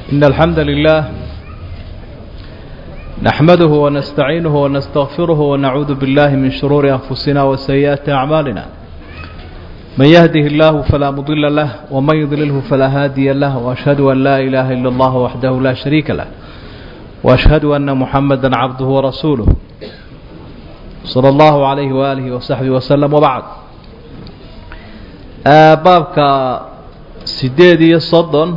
إن الحمد لله نحمده ونستعينه ونستغفره ونعوذ بالله من شرور أنفسنا وسيئات أعمالنا من يهده الله فلا مضل له ومن يضلله فلا هادي له وأشهد أن لا إله إلا الله وحده لا شريك له وأشهد أن محمدا عبده ورسوله صلى الله عليه وآله وصحبه وسلم وبعد baabka sideed iyo soddon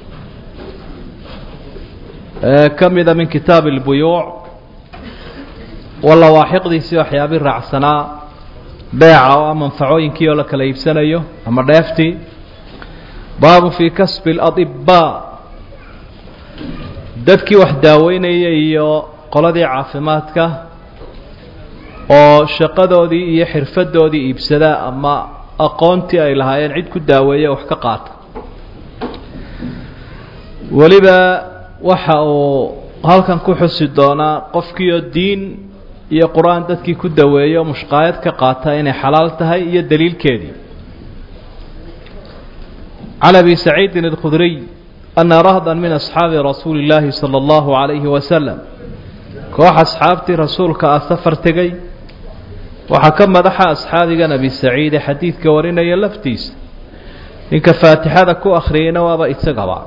ee ka mida min kitaabi اlbuyuuc walawaaxiqdiisii waxyaabii raacsanaa beeca oo a manfacooyinkii oo la kala iibsanayo ama dheeftii baabu fii kasbi اladibaa dadkii wax daaweynaya iyo qoladii caafimaadka oo shaqadoodii iyo xirfadoodii iibsada ama aqoontii ay lahaayeen cid ku daaweeya wax ka qaata weliba waxa uu halkan ku xusi doonaa qofkiioo diin iyo qur-aan dadkii ku daweeyo mushqaayad ka qaata inay xalaal tahay iyo daliilkeedii can abi saciidin اlkhudriy ana rahda min asxaabi rasuuli اllaahi salى اllahu عalayhi wasalam koox asxaabtii rasuulka ah safar tegey waxaa ka madaxa asxaabigan abi saciide xadiidka warinaya laftiisa ninka faatixada ku akhriyeyna waaba isagaba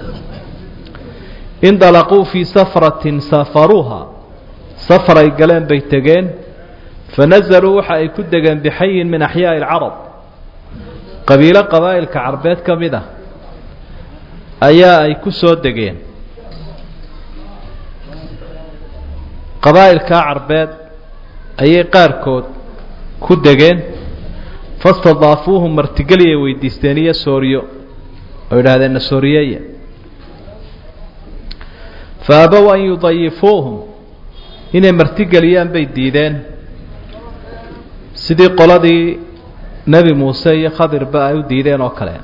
indalaquu fii safratin safaruuha safar ay galeen bay tegeen fanazaluu waxa ay ku degeen bixayin min axyaaءi اlcarab qabiilo qabaa'ilka carbeed ka mid ah ayaa ay ku soo degeen qabaa'ilkaa carbeed ayay qaarkood ku degeen fastadaafuuhum martigeliyay weydiisteen iyo sooriyo oo idhaahdeen na sooriyeeya fa abow an yudayifuuhum inay martigeliyaan bay diideen sidii qoladii nebi muuse iyo khadirba ay u diideen oo kale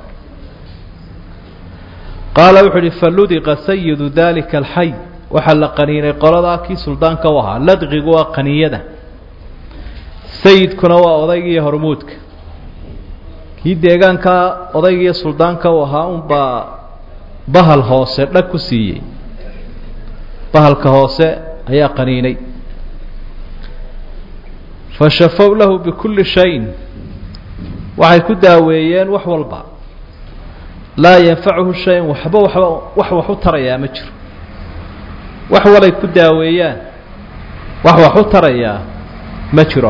qaala wuxuu uhi faludiqa sayidu dalika alxay waxaa la qaniinay qoladaa kii suldaanka u ahaa ladqigu waa qaniyada sayidkuna waa odaygiiyo hormuudka kii deegaankaa odaygiiyo suldaanka u ahaa unbaa bahal hoose dhag ku siiyey bahalka hoose ayaa qaniinay fa shafow lahu bikulli shayin waxay ku daaweeyeen wax walba laa yanfacuhu shayan waxba waxba wax wax u tarayaa ma jiro wax walay ku daaweeyaan wax wax u tarayaa ma jiro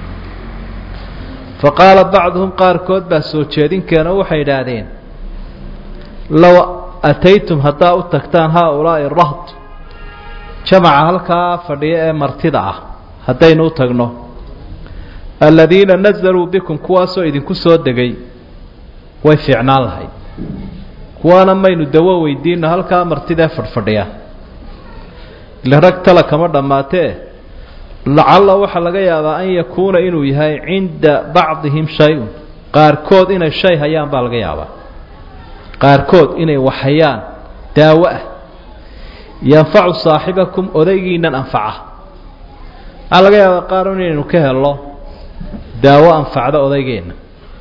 fa qaala bacduhum qaarkood baa soo jeedinkeena waxay idhaahdeen low ataytum haddaa u tagtaan haa ulaa'i rahd jamaca halkaa fadhiya ee martida ah haddaynu u tagno aladiina nazaluu bikum kuwaasoo idinku soo degay way fiicnaan lahayd kuwaana maynu dawo weydiino halkaa martidaee fadhfadhiya ile rag tala kama dhammaatee lacalla waxaa laga yaabaa an yakuuna inuu yahay cinda bacdihim shay-un qaarkood inay shay hayaan baa laga yaabaa qaarkood inay wax hayaan daawo ah yanfacu saaxibakum odaygiinan anfaca waxaa laga yaabaa qaar inaynu ka helno daawo anfacda odaygeenna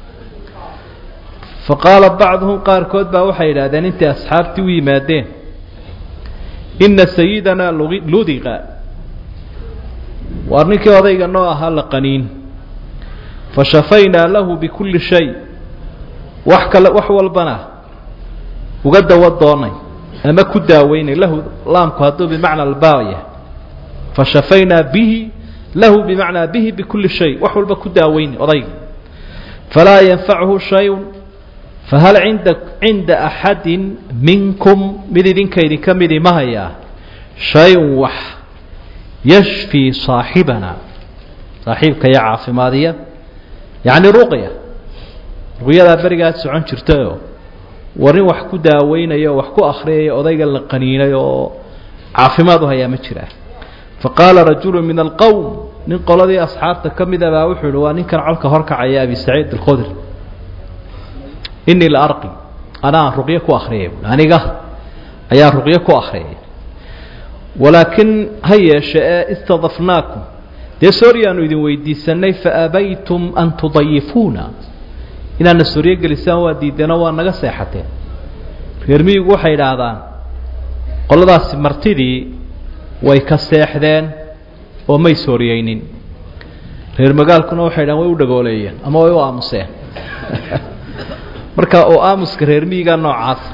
fa qaala bacduhum qaarkood baa waxay yidhahdeen intay asxaabtii u yimaadeen inna sayidanaa ludiqa waar ninkii odayga noo ahaa la qaniin fa shafaynaa lahu bikulli shay wax kale wax walbana uga dawo doonay ama ku daaweynay lahu laamku hadduu bimacna albaaya fa shafaynaa bihi lahu bimacnaa bihi bikulli shay wax walba ku daaweynay odayga falaa yanfachu shayun fahal cinda cinda axadin minkum mid idinka idinka midi ma hayaa shay-un wax yashfii saaxibana saaxiibka iyo caafimaadiya yacni ruqya ruqyadaa berigaad socon jirtayoo war nin wax ku daaweynayo oo wax ku akhriyaya odayga la qaniinay oo caafimaad u hayaa ma jiraa fa qaala rajulu min alqowm nin qoladii asxaabta ka mida baa wuxuu ihi waa ninkan colka horkacaya abi saciid alkhudri inii la arqi anaan ruqyo ku akhriyay aniga ayaan ruqyo ku akhriyay walaakin ha yeeshe ee istadafnaakum dee sooryaanu idin weydiisanay faabaytum an tudayifuuna inaadna sooryo gelisaan waa diideenoo waa naga seexateen reer miyigu waxay idhaahdaan qoladaasi martidii way ka seexdeen oo may sooriyeynin reer magaalkuna waxay dhahan way u dhagooleeyeen ama way u aamuseen marka oo aamuska reer miyiga noocaasa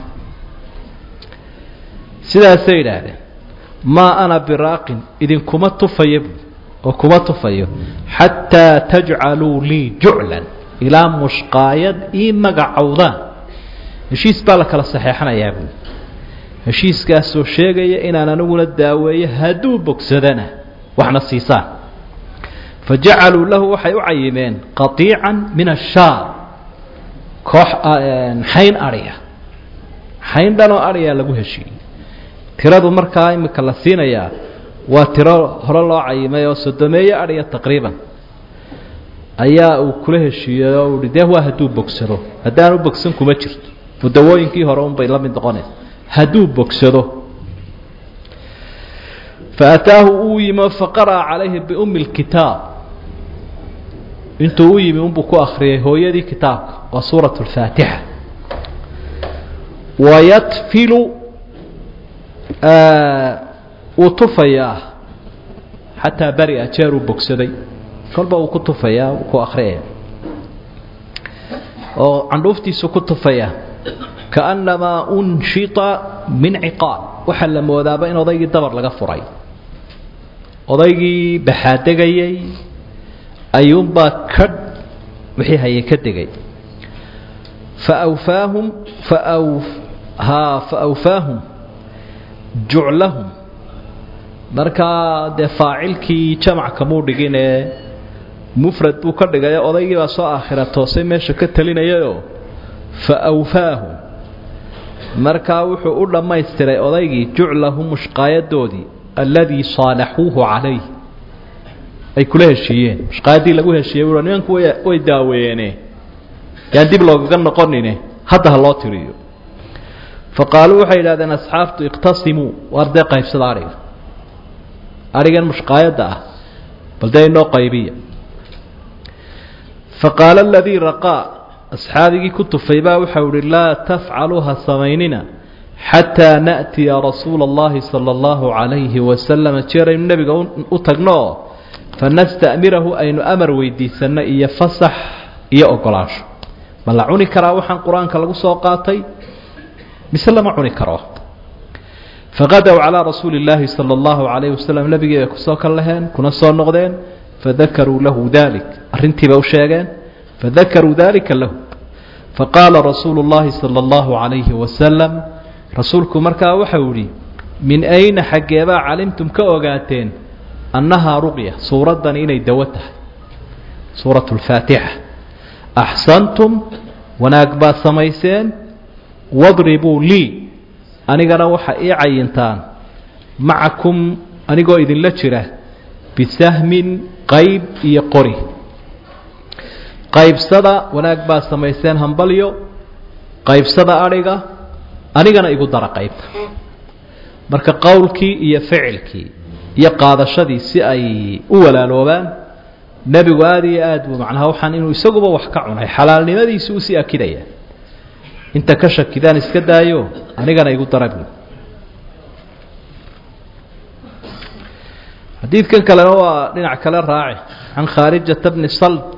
sidaasay yidhaahdeen maa ana biraaqin idinkuma tufayo oo kuma tufayo xataa tajcaluu lii juclan ilaa mushqaayad ii magacowdaan heshiis baa la kala saxeexanayaa buui heshiiskaasoo sheegaya inaan aniguna daaweeyo hadduu bogsadana waxna siisaan fa jacaluu lahu waxay u cayimeen qatiican min ashaar koox xayn adhiya xayn dhanoo adhiyaa lagu heshiiyey tiradu markaa imika la siinayaa waa tiro hore loo cayimay oo sodomeeye adhiya taqriiban ayaa uu kula heshiiyey oo uhi dee waa hadduu bogsado haddaan u bogsan kuma jirto mudawooyinkii hore unbay la mid noqonaysa hadduu bogsado faataahu uu yimi faqara'a calayhi biumi اlkitaab intuu u yimi unbuu ku akriyay hooyadii kitaabka waa suuraة اlfaatixa wayatfilu wuu tufayaa xataa beri-a jeer uu bogsaday kolba uu ku tufayaa uu ku akriyaya oo candhuuftiisu ku tufaya kaأnamaa unshita min ciqaal waxaa la moodaaba in odaygii dabar laga furay odaygii baxaadegayay ayuunbaa kadh wixii hayay ka degay faawfaahum faaw haa faawfaahum juclahum markaa dee faacilkii jamac kamuu dhigin ee mufrad buu ka dhigay odaygii baa soo aakhira toosay meesha ka talinayayoo faawfaahum markaa wuxuu u dhammaystiray odaygii juclahu mushqaayadoodii alladii saalaxuuhu calayh ay kula heshiiyeen mushqaayaddii lagu heshiiyey u nimanku way daaweeyeene yaan dib loogaga noqonine hadda ha loo tiriyo fa qaaluu waxay yidhahdeen asxaabtu iqtasimuu waar dee qaybsada adhiga adhigan mushqaayadda ah bal dee inoo qaybiya fa qaala aladii raqaa asxaabigii ku tufay baa waxau ihi laa tafcaluu ha samaynina xataa na'tiya rasuula اllahi salى اllahu calayhi wasalam jeeraynu nebiga u tagno fanasta'mirahu aynu amar weydiisanno iyo fasax iyo ogolaansho ma la cuni karaa waxaan qur-aanka lagu soo qaatay mise lama cuni karo faqadow calaa rasuuli اllaahi salى اllahu calayhi wasalam nebigii bay kusoo kal laheen kuna soo noqdeen fadakaruu lahu dalik arrintiiba u sheegeen fadakaruu dalika lahu faqaala rasuulu اllahi salى اllahu calayhi wasalam rasuulku markaa waxau yihi min ayna xaggeebaa calimtum ka ogaateen annahaa ruqya suuraddani inay dawo tahay suuratu اlfaatixa axsantum wanaag baad samayseen wadribuu lii anigana waxa ii cayintaan macakum anigoo idinla jira bisahmin qayb iyo qori qaybsada wanaag baad samayseen hambalyo qaybsada adhiga anigana igu dara qaybta marka qowlkii iyo ficilkii iyo qaadashadii si ay u walaaloobaan nebigu aada iyo aad buu macnaha waxaan inuu isaguba wax ka cunay xalaalnimadiisi usii akidaya inta ka shakidaan iska daayo anigana igu dara buu xadiidkan kalena waa dhinac kale raaci can khaarijata bni salt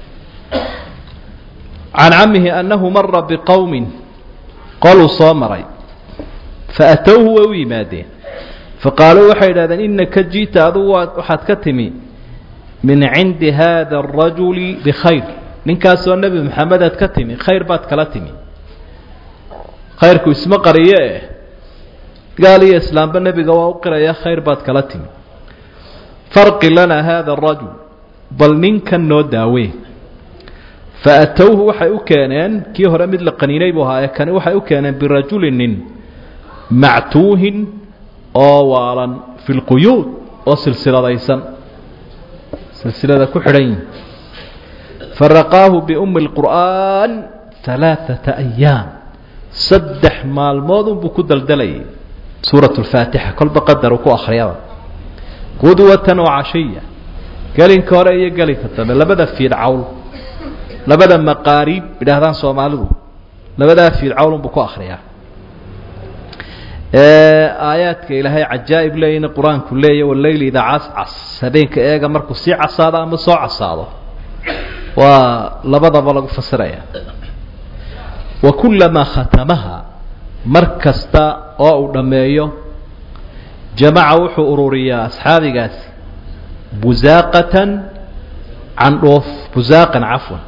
can camihi annahu mara biqowmin qoluu soo maray faatowhu way u yimaadeen faqaaluu waxay idhahdeen inaka ji'ta adugu waxaad ka timi min cindi haada arajuli bikhayr ninkaasoo nebi maxamedaad ka timi khayr baad kala timi khayrku isma qariyo eh gaal iyo islaamba nebiga waa u qiraya khayr baad kala timi farqi lanaa haada arajul bal ninkan noo daawee faatowhu waxay u keeneen kii hore mid la qaniinay buu ahaa ee kani waxay u keeneen birajulinin mactuuhin oo waalan fi lquyuud oo silsiladaysan silsilada ku xidhan yihin faraqaahu biumi اlqur'aan alaaثata ayaam saddex maalmood unbuu ku daldalayay suuraة اlfaatixa kolba qadar uu ku akhriyaba qudwatan oo cashiya gelinka hore iyo gelinka dambe labada fiid cawl labada maqaariib idhaahdaan soomaalidu labadaa fiid cawl unbuu ku akhriyaa ee aayaadka ilaahay cajaa'ib leeyina qur-aanku leeya waleyli idaa cascas habeenka eega markuu sii casaado ama soo casaado waa labadaba lagu fasiraya wa kullamaa khatamaha mar kasta oo uu dhammeeyo jamaca wuxuu ururiyaa asxaabigaasi busaaqatan candhoof busaaqan cafwan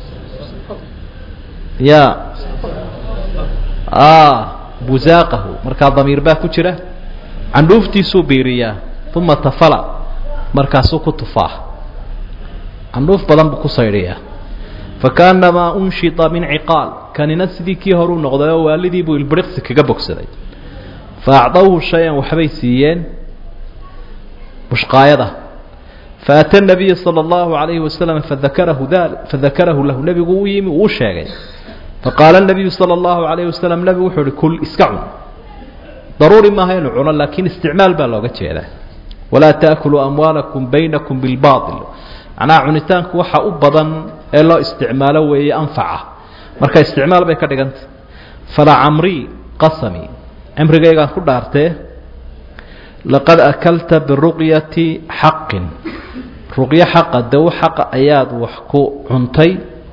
ya busaaqahu markaa damiir baa ku jira candhuuftiisuu biiriyaa uma tafala markaasuu ku tufaa candhuuf badan buu ku saydhiyaa fakaannamaa unshita min ciqaal kanina sidii kii horuu noqday oo waalidii buu ilbiriqsi kaga bogsaday fa acdawhu shay-an waxbay siiyeen mushqaayada faata nabiya sala allahu calayhi wasalam fadakarahu dali fadakarahu lahu nebigu u yimi uu sheegay faqaala nabiyu sala allahu calayhi wasalam nebigu wuxuu uhi kul iska cun daruuri maaha inuu cuno laakiin isticmaal baa looga jeedaa walaa taakuluu amwaalakum baynakum bilbaail macnaha cunitaanku waxa u badan ee loo isticmaalo weeye anfaca marka isticmaal bay ka dhigantay falaa camrii qasami cimrigaygaan ku dhaartee laqad akalta biruqyati xaqin ruqyo xaqa dawo xaqa ayaad wax ku cuntay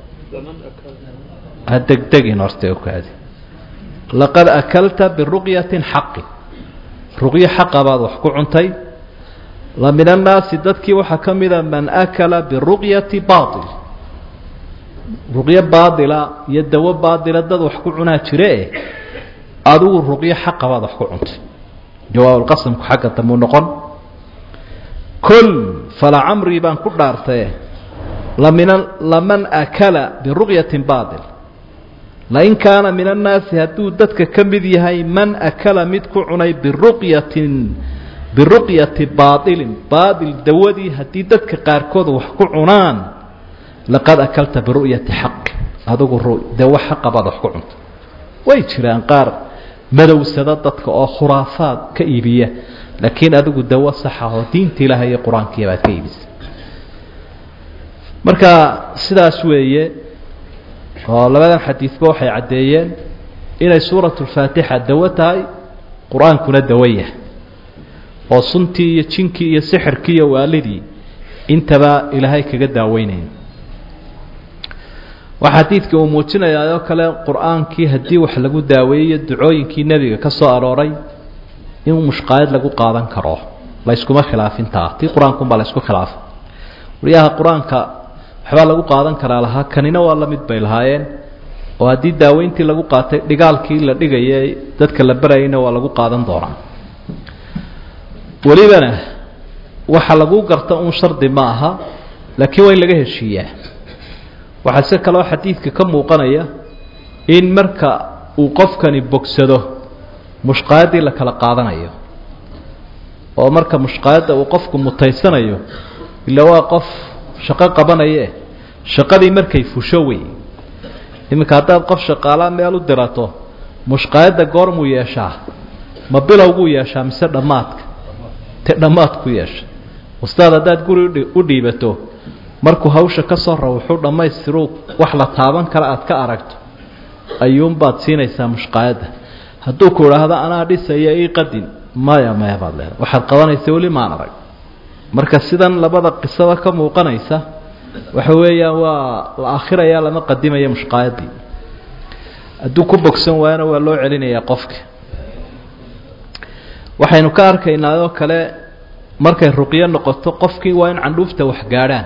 ha degdegin horta okaadi laqad akalta biruqyatin xaqin ruqyo xaqa baad wax ku cuntay la min annaasi dadkii waxaa ka mida man akala biruqyati baail ruqyo baadila iyo dawo baadila dad wax ku cunaa jiree adigu ruqyo xaqa baad wax ku cuntay jawaabulqasamku xagga damuu noqon kol fala camrii baan ku dhaartaye lamin laman akala biruqyatin baail lain kaana min annaasi hadduu dadka ka mid yahay man akala mid ku cunay biruqyatin biruqyati baailin baail dawadii haddii dadka qaarkood wax ku cunaan laqad akalta biru'yati xaqi adigu dawo xaqa baad wax ku cunta way jiraan qaar madowsada dadka oo khuraafaad ka iibiya laakiin adigu dawo saxa oo diinta ilaahay iyo qur-aankiya baad ka iibisa marka sidaas weeye oo labadan xadiidba waxay caddeeyeen inay suuratu lfaatixa dawo tahay qur-aankuna dawo yahay oo suntii iyo jinkii iyo sixirkii iyo waalidii intaba ilaahay kaga daaweynaya waxaa xadiidka uu muujinayaa oo kale qur-aankii haddii wax lagu daaweeyo ducooyinkii nebiga ka soo arooray in mushqaayad lagu qaadan karo layskuma khilaafintaa tii qur-aankunbaa laysku khilaafa waryaha qur-aanka waxbaa lagu qaadan karaa lahaa kanina waa la mid bay lahaayeen oo haddii daaweyntii lagu qaatay dhigaalkii la dhigayay dadka la barayayna waa lagu qaadan doonaa welibana waxa lagu garta un shardi ma aha laakiin waa in laga heshiiyaa waxaa si kaloo xadiidka ka muuqanaya in marka uu qofkani bogsado mushqaayaddii la kala qaadanayo oo marka mushqaayadda uu qofku mutaysanayo ila waa qof shaqo qabanaye shaqadii markay fusho wey iminka haddaad qof shaqaalaa meel u dirato mushqaayadda goormuu yeeshaa ma bilowguu yeeshaa mise dhammaadka te dhammaadku yeesha ustaad haddaad guri u dhiibato markuu hawsha ka soo rawuxuu dhammaystiruu wax la taaban kara aad ka aragto ayuunbaad siinaysaa mushqaayadda hadduu ku idhaahdo anaa dhisaya ii qadin maya maya baad leedahay waxaad qabanaysa weli maan arag marka sidan labada qisada ka muuqanaysa waxa weeyaan waa la akhiraya lama qadimaya mushqaayaddii hadduu ku bogsan waayana waa loo celinayaa qofka waxaynu ka arkaynaa oo kale markay ruqyo noqoto qofkii waa in candhuufta wax gaadhaan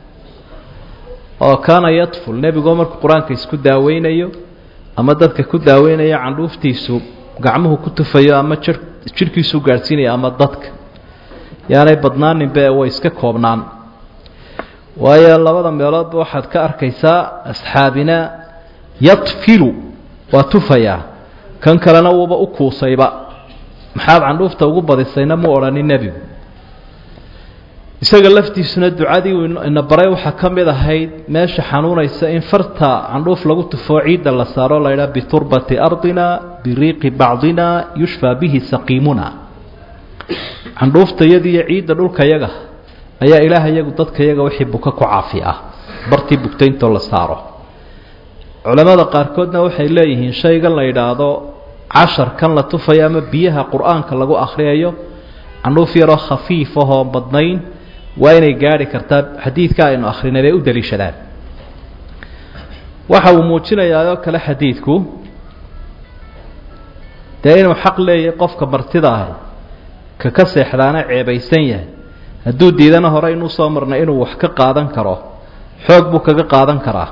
oo kaana yadful nebigoo markuu qur-aanka isku daaweynayo ama dadka ku daaweynayo candhuuftiisu gacmuhu ku tufayo ama jir jidhkiisuu gaadhsiinayo ama dadka yaanay badnaaninbe way iska koobnaan waayo labada meeloodba waxaad ka arkaysaa asxaabina yadfilu waa tufayaa kan kalena wuuba u kuusayba maxaad candhuufta ugu badisayna mu odhanin nebigu isaga laftiisuna ducadii uu ina baray waxaa ka mid ahayd meesha xanuunaysa in farta candhuuf lagu tufoo ciidda la saaro laydhaha biturbati ardina biriiqi bacdina yushfaa bihi saqiimuna candhuufta iyadiiyo ciidda dhulkayaga ayaa ilaah iyagu dadka yaga wixii buka ku caafi ah bartii bugtayntoo la saaro culamada qaarkoodna waxay leeyihiin shaygan la yidhaahdo casharkan la tufayo ama biyaha qur-aanka lagu akhriyayo candhuuf yaroo khafiif ahoo badnayn waa inay gaadhi kartaa xadiidka aynu akhrinay bay u daliishadaan waxa uu muujinayaa oo kale xadiidku dee inuu xaq leeyahay qofka martida ahi ka ka seexdaana ceebaysan yahay hadduu diidana hore inuu soo marnay inuu wax ka qaadan karo xoog buu kaga qaadan karaa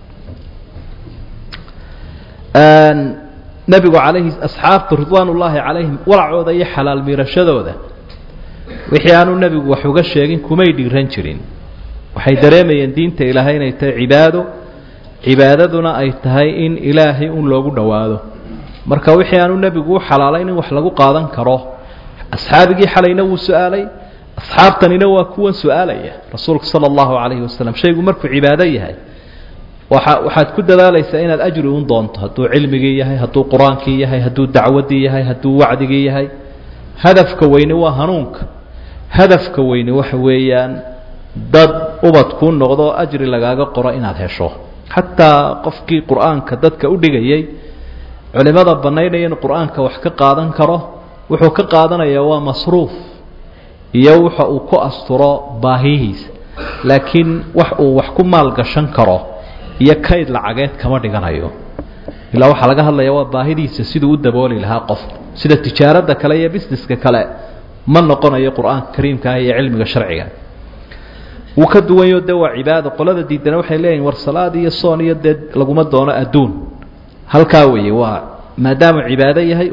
nebigu calayhi asxaabtu ridwaan ullaahi calayhim walacooda iyo xalaal miirashadooda wixii aanu nebigu wax uga sheegin kumay dhiiran jirin waxay dareemayeen diinta ilaahay inay tahay cibaado cibaadaduna ay tahay in ilaahay un loogu dhowaado marka wixii aanu nebigu u xalaalayn in wax lagu qaadan karo asxaabigii xalayna wuu su-aalay asxaabtanina waa kuwan su-aalaya rasuulku sala allahu calayhi wasalam shaygu markuu cibaado yahay waa waxaad ku dadaalaysaa inaad ajri un doonto hadduu cilmigii yahay hadduu qur-aankii yahay hadduu dacwaddii yahay hadduu wacdigii yahay hadafka weyni waa hanuunka hadafka weyni waxa weeyaan dad ubad kuu noqdo oo ajri lagaaga qoro inaad hesho xataa qofkii qur-aanka dadka u dhigayay culimada bannaynaya in qur-aanka wax ka qaadan karo wuxuu ka qaadanayaa waa masruuf iyo waxa uu ku asturo baahihiisa laakiin wax uu wax ku maalgashan karo iyo kayd lacageed kama dhiganayo ilaa waxaa laga hadlaya waa baahidiisa siduu u dabooli lahaa qof sida tijaaradda kale iyo busineska kale ma noqonayo qur-aanka kariimkaah iyo cilmiga sharciga wuu ka duwanyo de waa cibaado qolada diidana waxay leeyihin war salaad iyo soon iyo dee laguma doono adduun halkaa weeye waa maadaamuu cibaado yahay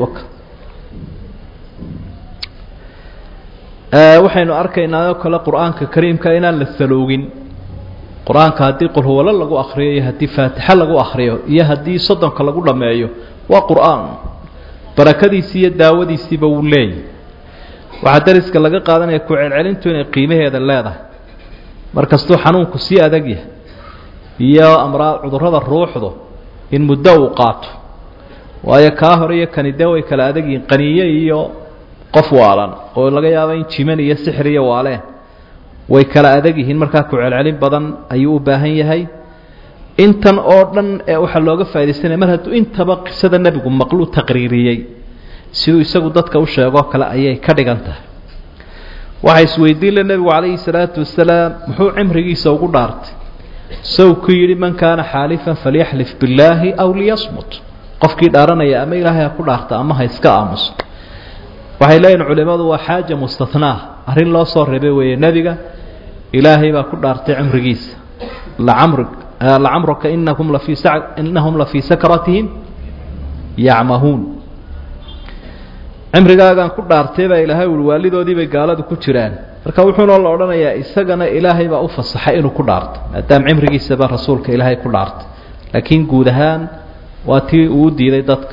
waxaynu arkaynaa oo kale qur-aanka kariimka inaan la saloogin qur-aanka haddii qulhuwalo lagu akriyo iyo haddii faatixa lagu akriyo iyo haddii soddonka lagu dhammeeyo waa qur-aan barakadiisii iyo daawadiisiiba wuu leeyahy waxaa dariska laga qaadanaya ku celcelintu inay qiimaheeda leedahay markastuu xanuunku sii adag yahay iyo amraa cudurrada ruuxdu in muddo uu qaato waayo kaa hore iyo kani dee way kala adag yihiin qaniye iyo qof waalan oo laga yaabo in jiman iyo sixir iyo waaleen way kala adag yihiin markaa ku celcelin badan ayuu u baahan yahay intan oo dhan ee waxaa looga faa'idaysanaya mar hadduu intaba qisada nebigu maqluu taqriiriyey siduu isagu dadka u sheegoo kale ayay ka dhigan tahay waxaa isweydiin le nebigu calayhi salaatu wasalaam muxuu cimrigiisa ugu dhaartay sow ku yidhi man kaana xaalifan falyaxlif billaahi aw liyasmut qofkii dhaaranaya ama ilaahay ha ku dhaarta ama ha iska aamuso waxay leeyihin culimmadu waa xaaja mustathnaa arrin loo soo reebay weeye nebiga ilaahay baa ku dhaartay cimrigiisa lacamr lacamruka inahum lafii sa inahum lafii sakratihim yacmahuun cimrigaagaan ku dhaartay baa ilaahay ui waalidoodii bay gaaladu ku jiraan marka wuxuuna la odhanayaa isagana ilaahay baa u fasaxay inuu ku dhaarto maadaama cimrigiisaba rasuulka ilaahay ku dhaartay laakiin guud ahaan waa tii uu diiday dadka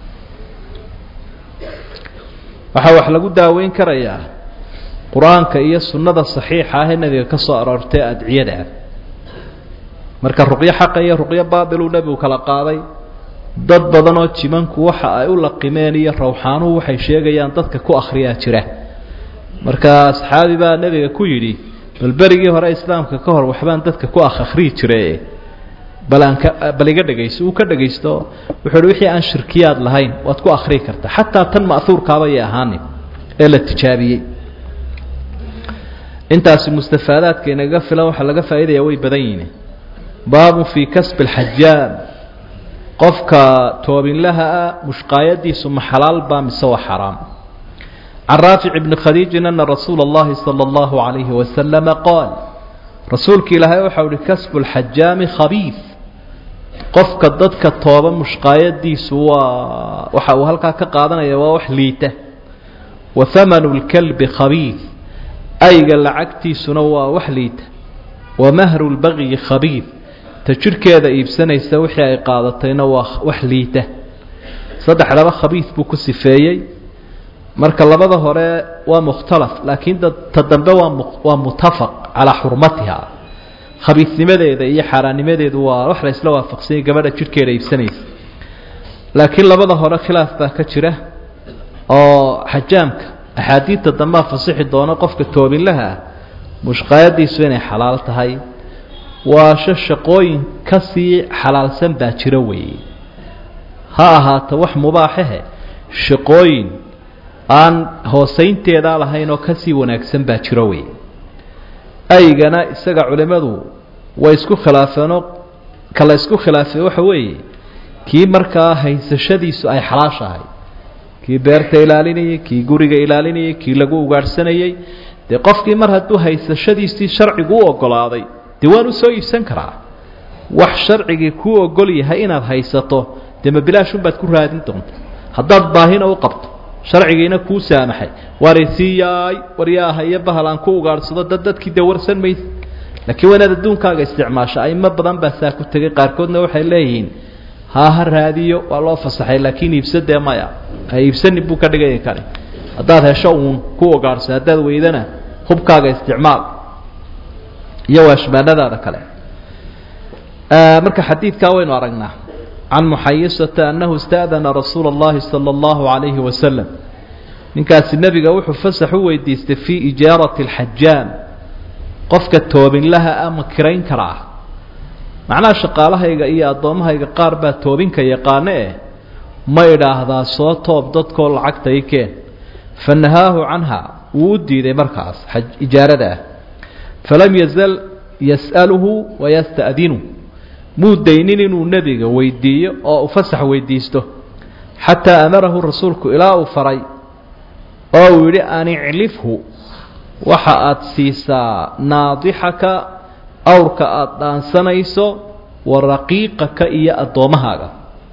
waxaa wax lagu daaweyn karayaa qur-aanka iyo sunnada saxiixa ah ee nebiga ka soo aroortay adciyada marka ruqyo xaqa iyo ruqyo baatiluu nebigu kala qaaday dad badan oo jimanku waxa ay u laqimeen iyo rawxaanuhu waxay sheegayaan dadka ku akhriyaa jira marka asxaabi baa nebiga ku yidhi bal berigii hore islaamka ka hor waxbaan dadka ku akh akhriyi jire bal aan ka bal iga dhegaysto uu ka dhegaysto wuxuu uhi wixii aan shirkiyaad lahayn waad ku akhriyi kartaa xataa tan ma'huurkaaba yay ahaanin ee la tijaabiyey intaasi mustafaadaadka inaga filan waxaa laga faa'iidaya way badan yihiin baabu fii kasbi alxajaam qofka toobinlaha ah mushqaayadiisu ma xalaal baa mise waa xaraam can raafic bni khadiijin ana rasuula اllahi salى اllahu عalayhi wasalama qaal rasuulka ilaahay waxau uhi kasbu lxajaami khabiif qofka dadka tooba mushqaayadiisu waa waxa uu halkaa ka qaadanaya waa wax liita wa hamanu lkalbi khabiif ayga lacagtiisuna waa wax liita wa mahru lbagyi khabiif ta jidhkeeda iibsanaysa wixii ay qaadatayna waa wax liita saddexdaba khabiif buu ku sifeeyey marka labada hore waa mukhtalaf laakiin ta dambe waa waa mutafaq calaa xurmatiha khabiisnimadeeda iyo xaaraannimadeedu waa wax la isla waafaqsanyay gabadha jidhkeeda iibsanaysa laakiin labada hore khilaaf baa ka jira oo xajaamka axaadiidta dambea fasixi doona qofka toobinlaha ah mushqaayadiisu inay xalaal tahay waasho shaqooyin ka sii xalaalsan baa jira weeye ha ahaato wax mubaaxahe shaqooyin aan hoosaynteedaa lahayn oo kasii wanaagsan baa jiro wey aygana isaga culimmadu way isku khilaafeenoo kala isku khilaafee waxa weeye kii markaa haysashadiisu ay xalaashahay kii beerta ilaalinayay kii guriga ilaalinayay kii lagu ugaadhsanayey dee qofkii mar hadduu haysashadiisii sharcigu u ogolaaday dee waan u soo iibsan karaa wax sharcigii kuu ogol yahay inaad haysato dee ma bilaashunbaad ku raadin doonta haddaad baahina u qabto sharcigiina kuu saamaxay warisiiyaay waryaha iyo bahal aan ku ugaadhsado dad dadkii dee warsan maysa laakiin waa inaad adduunkaaga isticmaasho aimo badan baa saa ku tegay qaarkoodna waxay leeyihiin haa ha raadiyo waa loo fasaxay laakiin iibsadee maya ha iibsanin buu ka dhigaya kani haddaad hesho uun ku ugaadhso haddaad weydana hubkaaga isticmaal iyo waashmaanadaada kale marka xadiidkaa waynu aragnaa can muxayisata annahu ista'dana rasuula اllahi salى اllahu عalayhi wasalam ninkaasi nebiga wuxuu fasax u weydiistay fii ijaarati اlxajaam qofka toobinlaha ama kirayn karaa macnaha shaqaalahayga iyo addoommahayga qaar baa toobinka yaqaano eh ma idhaahdaa soo toob dadkoo lacagta i keen fa nahaahu canha wuu u diiday markaas ijaarada ah falam yazal yas'aluhu wayasta'dinu muu daynin inuu nebiga weydiiyo oo u fasax weydiisto xataa amarahu rasuulku ilaa uu faray oo uu yidhi an iclifhu waxa aad siisaa naadixaka awrka aada dhaansanayso wa raqiiqaka iyo addoommahaaga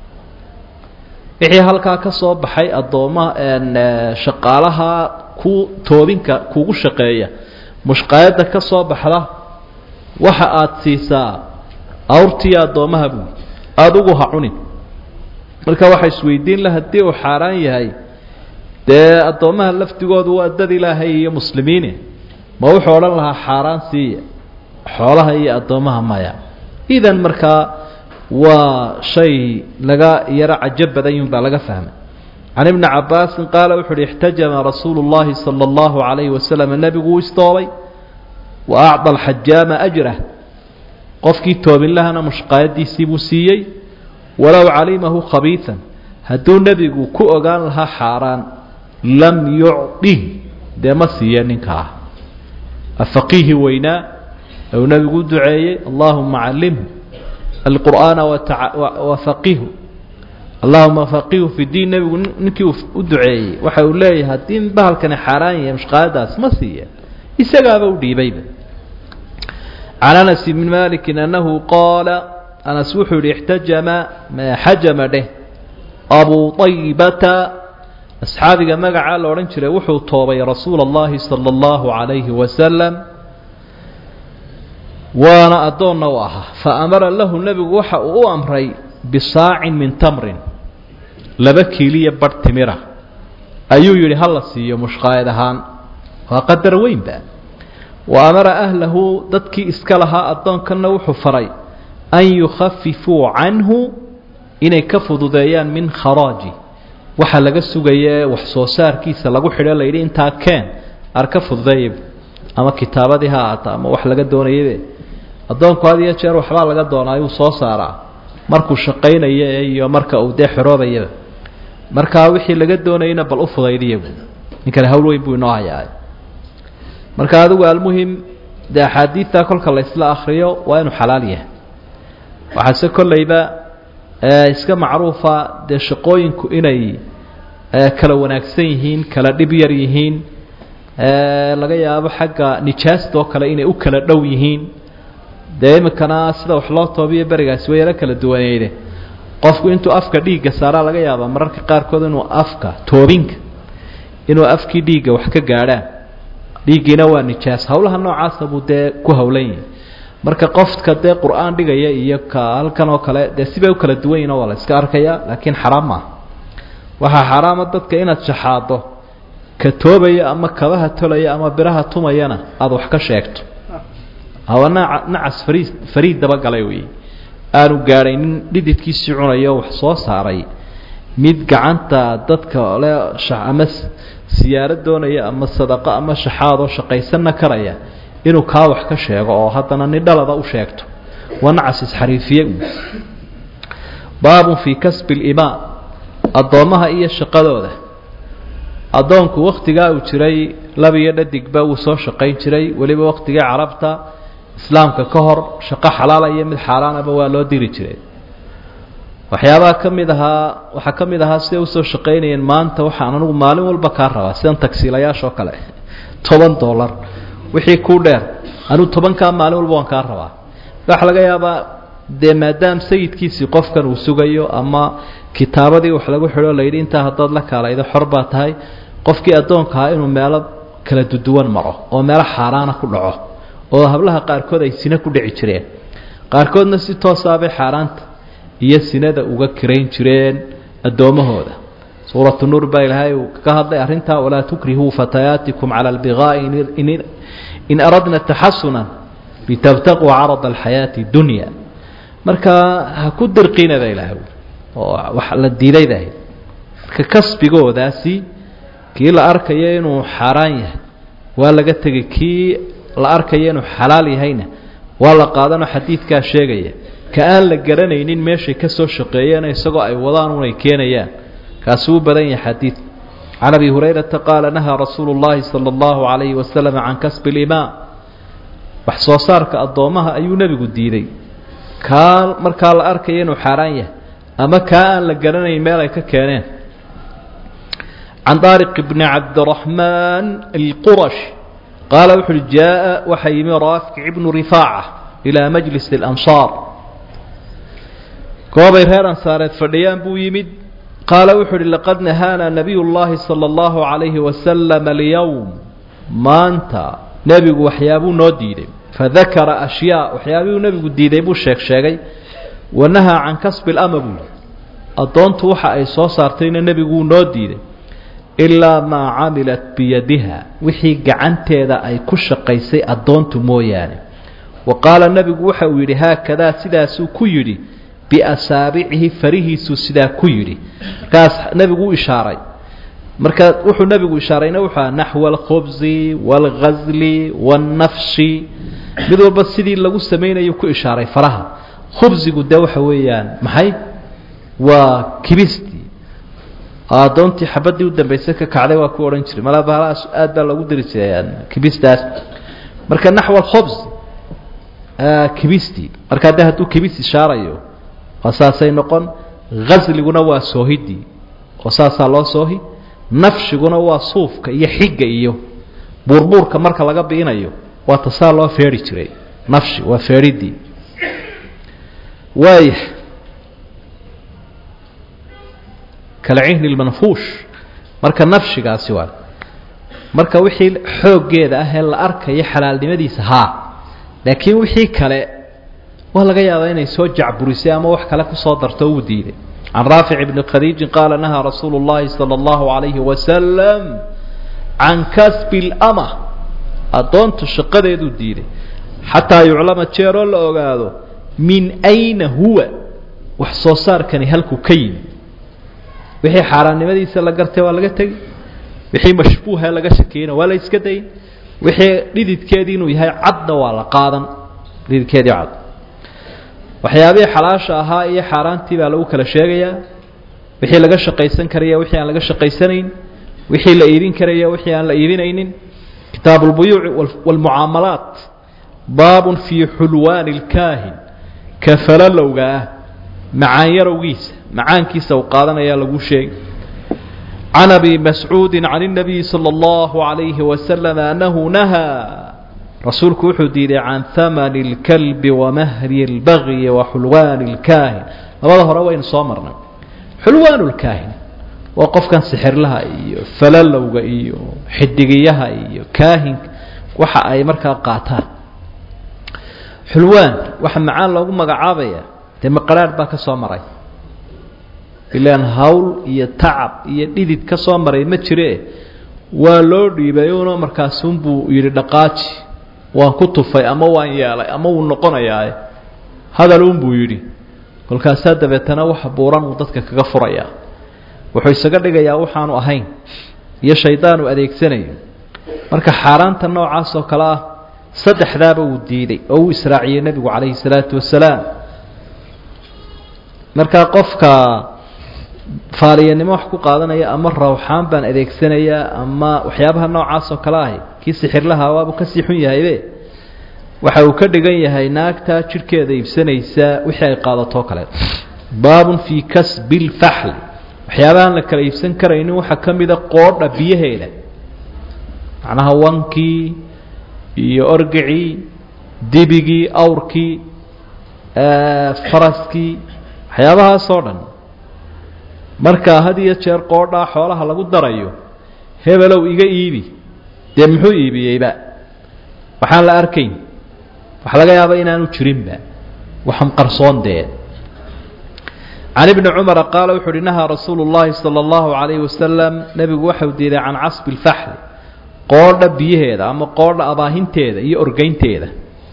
wixii halkaa ka soo baxay addoommaha shaqaalaha ku toobinka kugu shaqeeya mushqaayadda ka soo baxda waxa aada siisaa awrtiiyo addoommaha buui adugu ha cunin marka waxaa isweydiin la haddii uu xaaraan yahay dee addoommaha laftigoodu waa dad ilaahay iyo muslimiine ma wuxuu odhan lahaa xaaraan siiya xoolaha iyo addoommaha maya idan markaa waa shay laga yaro cajo badan yun baa laga fahmay can ibni cabaasin qaala wuxu uhi ixtajama rasuulu llahi sala allahu calayhi wasalam nebigu uu istoobay wa acda alxajaama ajrah qofkii toobinlahana mushqaayadiisii buu siiyey walow calimahu khabiisan hadduu nebigu ku ogaan lahaa xaaraan lam yucdih dee ma siiya ninkaa afaqiihi weynaa ou nebigu u duceeyey allahuma callimhu alqur'aana wafaqihu allahuma faqihu fi diin nebigu ninkii u duceeyey waxa uu leeyahay haddii bahalkani xaaraan yahay mushqaayadaas ma siiya isagaaba u dhiibayba can anas bni maliki annahu qaala anas wuxuu yihi ixtajama xajama dheh abu aybata asxaabiga magacaa la odhan jiray wuxuu toobay rasuula اllahi salى اllahu عalayhi wasalam waana addoonna u ahaa faamara lahu nebigu waxa uu u amray bisaacin min tamrin laba kiiliya barh timira ayuu yidhi hala siiyo mushqaayad ahaan waa qadar weynba wa amara ahlahu dadkii iska lahaa addoonkanna wuxuu faray an yukhafifuu canhu inay ka fududeeyaan min kharaaji waxa laga sugaye wax soo saarkiisa lagu xidho layidhi intaa keen ar ka fududeeya ama kitaabadii ha aata ama wax laga doonayabe addoonku had iyo jeer waxbaa laga doonaa ayuu soo saaraa markuu shaqaynaya iyo marka uu dee xoroobayaba markaa wixii laga doonayana bal u fudaydiya ninkani hawl weyn buu inoo hayaa marka adigu almuhim dee axaadiidta kolka la isla akriyo waa inuu xalaal yahay waxaase kollayba iska macruufa dee shaqooyinku inay kala wanaagsan yihiin kala dhib yar yihiin laga yaabo xagga nijaasta oo kale inay u kala dhow yihiin dee iminkana sida wax loo toobiyo berigaasi way yaro kala duwaneyde qofku intuu afka dhiigga saaraa laga yaabaa mararka qaarkood inuu afka toobinka inuu afkii dhiigga wax ka gaadhaan dhiiggiina waa nijaas hawlaha noocaasa buu dee ku hawlan yahay marka qofka dee qur-aan dhigaya iyo ka halkan oo kale dee sibay u kala duwan yihin waa la iska arkaya laakiin xaraam maaha waxaa xaraama dadka inaad shaxaado ka toobaya ama kabaha tolaya ama biraha tumayana aada wax ka sheegto hawa naca nacas fariid fariid dabagalay wey aanu gaadhay nin dhididkiisii cunayo wax soo saaray mid gacanta dadka le ama siyaaro doonaya ama sadaqo ama shaxaadoo shaqaysanna karaya inuu kaa wax ka sheego oo haddana nin dhalada u sheegto waa nacas isxariifiye baabun fii kasbi limaa addoommaha iyo shaqadooda addoonku wakhtigaa uu jiray labiyo dhadigba wuu soo shaqayn jiray weliba wakhtigii carabta islaamka ka hor shaqo xalaala iyo mid xaaraanaba waa loo diri jiray waxyaabaha ka mid ahaa waxaa ka mid ahaa siday usoo shaqaynayeen maanta waxaan anigu maalin walba kaa rabaa sidan tagsiilayaashoo kale toban dollar wixii kuu dheer anigu tobankaa maalin walba waan kaa rabaa waxaa laga yaabaa dee maadaam sayidkiisii qofkan uu sugayo ama kitaabadii wax lagu xidho layidhi intaa haddaad la kaalaydo xor baa tahay qofkii addoonkahaa inuu meelo kala duduwan maro oo meelo xaaraana ku dhaco oo hablaha qaarkood ay sine ku dhici jireen qaarkoodna si toosaabay xaaraanta iyo sinada uga kirayn jireen addoommahooda suuratu nuur baa ilaahay uu ka hadlay arrintaa walaa tukrihuu fatayaatikum cala albigaa'i in aradna taxasunan litabtaquu carada alxayaati dunya marka ha ku dirqinada ilaahay oo wax la diidaydahay marka kasbigoodaasi kii la arkayo inuu xaaraan yahay waa laga tegay kii la arkayo inuu xalaal yahayna waa la qaadanoo xadiidkaa sheegaya ka aan la garanaynin meeshay ka soo shaqeeyeen isagoo ay wadaan unay keenayaan kaasi wuu badan yahay xadiid can abi hurayrata qaala nahaa rasuulu llaahi sala allahu calayhi wasalam can kasbi limaa wax soo saarka addoommaha ayuu nebigu diiday kaa markaa la arkaya inuu xaaraan yahay ama kaa aan la garanayn meel ay ka keeneen can daariq bni cabdiraxmaan alqurash qaala wuxu uhi jaa-a waxaa yimi raafic ibnu rifaaca ilaa majlis alansaar goobay reer ansaareed fadhiyaan buu yimid qaala wuxuu uhi laqad nahaana nabiy llaahi sala allahu calayhi wasalam alyowm maanta nebigu waxyaabuu noo diiday fadakara ashyaa waxyaabihuu nebigu diiday buu sheeg sheegay wanahaa can kasbi lama buu yihi addoontu waxa ay soo saartayna nebiguu noo diiday ilaa maa camilat biyadiha wixii gacanteeda ay ku shaqaysay addoontu mooyaane wa qaala nebigu waxa uu yidhi haakadaa sidaasuu ku yidhi biasaabicihi farihiisuu sidaa ku yidhi markaas nebigu u ishaaray marka wuxuu nebigu ishaarayna wuxuu aha naxwa alkhubsi waalghasli waannafshi mid walba sidii lagu samaynayo ku ishaaray faraha khubsigu dee waxa weeyaan maxay waa kibistii addoontii xabadii u dambaysay ka kacday waa ku odhan jiray malaa bahalahaas aad baa lagu diri jiray kibistaas marka naxwa alkhubs kibistii markaa de hadduu kibis ishaarayo waa saasay noqon hasliguna waa soohidii oo saasaa loo soohi nafshiguna waa suufka iyo xigga iyo buurbuurka marka laga biinayo waa tasaa loo feeri jiray nafshi waa feeridii waaya kalcihni lmanfuush marka nafshigaasi waa marka wixii xooggeeda ah ee la arkayo xalaalnimadiisa haa laakiin wixii kale waa laga yaabaa inay soo jacburisay ama wax kale kusoo darto uu diiday can raafic bni khadiijin qaala nahaa rasuulu llahi sala allahu calayhi wasalam can kasbi lama addoontu shaqadeeduu diiday xataa yuclama jeeroo la ogaado min ayna huwa wax soo saarkani halkuu ka yimi wixii xaaraannimadiisa la gartay waa laga tegi wixii mashbuuhee laga shakeyna waa la iska dayn wixii dhididkeedii inuu yahay cadna waa la qaadan dhididkeedii cad waxyaabihii xalaasha ahaa iyo xaaraantii baa lagu kala sheegayaa wixii laga shaqaysan karaya wixii aan laga shaqaysanayn wixii la iibin karaya wixii aan la iibinaynin kitaabu اlbuyuuci wاlmucaamalaat baabun fii xulwaani اlkaahin ka falalowga ah macaan yarowgiisa macaankiisa uu qaadanayaa lagu sheegay can abi mascuudi can الnabiyi salى اllahu عalayhi wasalam anahu nahaa rasuulku wuxuu diiday can hamani اlkalbi wamahri اlbagyi waxulwaani اlkaahin labada hore waynu soo marnay xulwaan اlkaahin waa qofkan sixirlaha iyo falalowga iyo xidigiyaha iyo kaahinka waxa ay markaa qaataan xulwaan waxa macaan loogu magacaabaya dee maqaraadh baa ka soo maray ilaan hawl iyo tacab iyo dhidid ka soo maray ma jire waa loo dhiibay una markaasunbuu yidhi dhaqaaji waan ku tufay ama waan yeelay ama wuu noqonayaa hadal unbuu yidhi kolkaasaa dabeetana waxa buuran uu dadka kaga furayaa wuxuu isaga dhigayaa waxaanu ahayn iyo shaydaanu adeegsanayo marka xaaraanta noocaas oo kale ah saddexdaaba uu diiday oo uu israaciyey nebigu calayhi salaatu wasalaam markaa qofka faaliyanimo wax ku qaadanaya ama rawxaan baan adeegsanayaa ama waxyaabaha noocaas oo kale ahi kii sixirlaha waabuu kasii xun yahaybe waxa uu ka dhigan yahay naagta jidhkeeda iibsanaysa wixii ay qaadatoo kale baabun fii kasbi lfaxli waxyaabahaan la kala iibsan karaynin waxaa ka mida qoodha biyaheeda macnaha wankii iyo orgicii dibigii awrkii faraskii waxyaabahaasoo dhan markaa had iyo jeer qoodhaa xoolaha lagu darayo hebelow iga iibi dee muxuu iibiyeyba waxaan la arkayn waxaa laga yaaba inaanu jirinba waxan qarsoon dee can ibni cumara qaala wuxu uhi nahaa rasuulu llahi sala allahu calayhi wasalam nebigu waxau diiday can casbi lfaxli qoodha biyaheeda ama qoodha abaahinteeda iyo orgeynteeda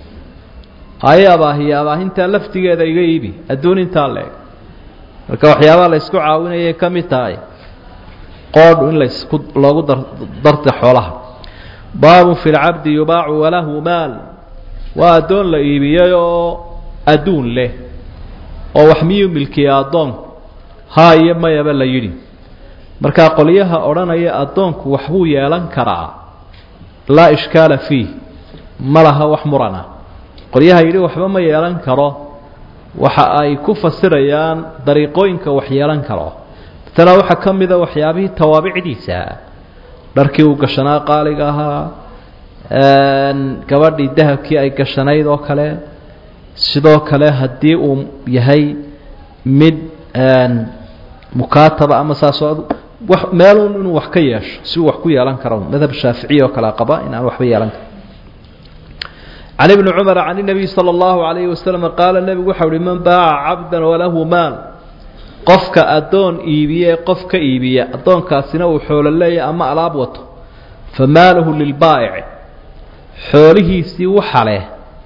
haye abaahiya abaahintaa laftigeeda iga iibi adduun intaa leeg marka waxyaabaha la ysku caawinayay ka mid tahay qoodhu in laysku loogu darta xoolaha baabun fi lcabdi yubaacu walahu maal waa addoon la iibiyey oo adduun leh oo wax miyuu milkiya addoonku haa iyo mayaba la yidhi markaa qolyaha odhanaya addoonku waxbuu yeelan karaa laa ishkaala fiih ma laha wax murana qolyaha yidhi waxba ma yeelan karo waxa ay ku fasirayaan dariiqooyinka wax yeelan karo tana waxaa ka mida waxyaabihii tawaabicdiisa dharkii uu gashanaa qaaliga ahaa gabadhii dahabkii ay gashanayd oo kale sidoo kale haddii uu yahay mid mukaataba ama saasoo wa meelun inuu wax ka yeesho si uu wax ku yeelan karo madhab shaaficiy oo kale qaba in aan waxba yeelan karo can ibni cumar can inabiy sala allahu calayhi wasalam qaala nebigu waxau uhi man baaca cabdan walahu maal qofka addoon iibiye qof ka iibiya addoonkaasina uu xoolo leeyahy ama alaab wato fa maaluhu lilbaa'ici xoolihiisii waxa leh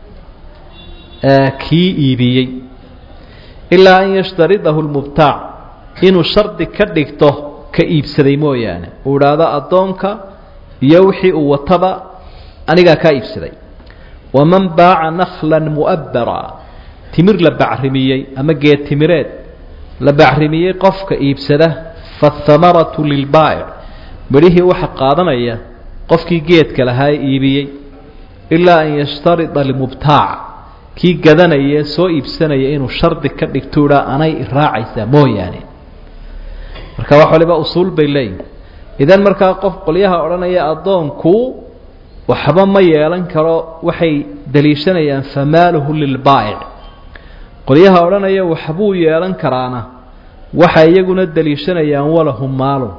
kii iibiyey ilaa an yashtaridahu lmubtaac inuu shardi ka dhigto ka iibsaday mooyaane uu idhaahdo addoonka iyo wixii uu wataba anigaa kaa iibsaday waman baaca naklan mu'abbara timir la bacrimiyey ama geed timireed la bacrimiyey qofka iibsada faathamaratu lilbaa'ic midhihii waxa qaadanaya qofkii geedka lahaa ee iibiyey ilaa an yashtarida almubtaac kii gadanaya soo iibsanaya inuu shardi ka dhigto idhaa anay iraacaysaa mooyaane marka wax waliba usuul bay leeyihin idan markaa qof qolyaha odhanaya addoonku waxba ma yeelan karo waxay daliishanayaan famaaluhu lilbaa'ic qolyaha odhanaya waxbuu yeelan karaana waxay iyaguna daliishanayaan walahu maalun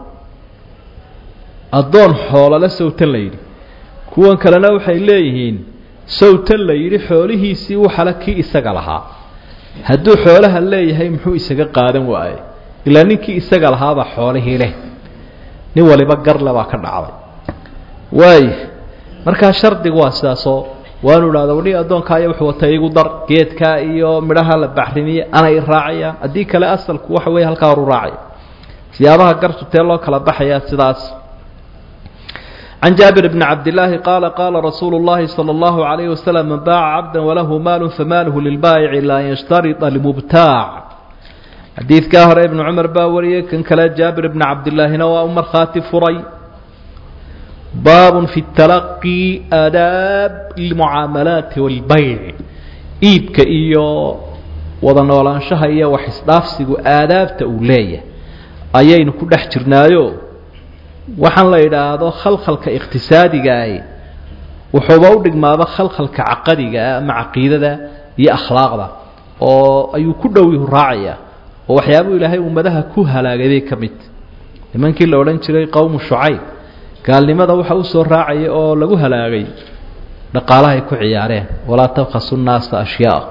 addoon xoolole sawtan la yidhi kuwan kalena waxay leeyihiin sawtan la yidhi xoolihiisii waxala kii isaga lahaa hadduu xoolaha leeyahay muxuu isaga qaadan waaye ilaa ninkii isaga lahaabaa xoolihii leh nin waliba garle baa ka dhacday waay markaa shardigu waa sidaasoo waanu idhahda wadhii addoonkaayo wuxuu wata igu dar geedkaa iyo midhaha la bacrimiye anay raacayaan haddii kale asalku waxa weeye halkaa horu raacaya siyaabaha gartu tee loo kala baxayaa sidaas can jaabir bni cabdillaahi qaala qaala rasuulu llahi sala allahu calayhi wasalam man baaca cabdan walahu maalu famaaluhu lilbaayici ilaa an yashtarida almubtaac xadiidkaa hore ibnu cumar baa wariyey kan kale jaabir bni cabdillaahina waa u markhaati furay baabun fi talaqi aadaab lmucaamalaati walbayc iibka iyo wada noolaanshaha iyo wax isdhaafsigu aadaabta uu leeyahay ayaynu ku dhex jirnaayo waxaan la idhaahdo khalkhalka iqhtisaadigaah wuxuuba u dhigmaaba khalkhalka caqadigaa ama caqiidada iyo akhlaaqda oo ayuu ku dhow yuhu raacaya oo waxyaabuu ilaahay ummadaha ku halaagay bay ka mid nimankii la odhan jiray qowmu shucayb gaalnimada waxa u soo raacaya oo lagu halaagay dhaqaalahay ku ciyaareen walaa tabkhasu nnaasa ashyaa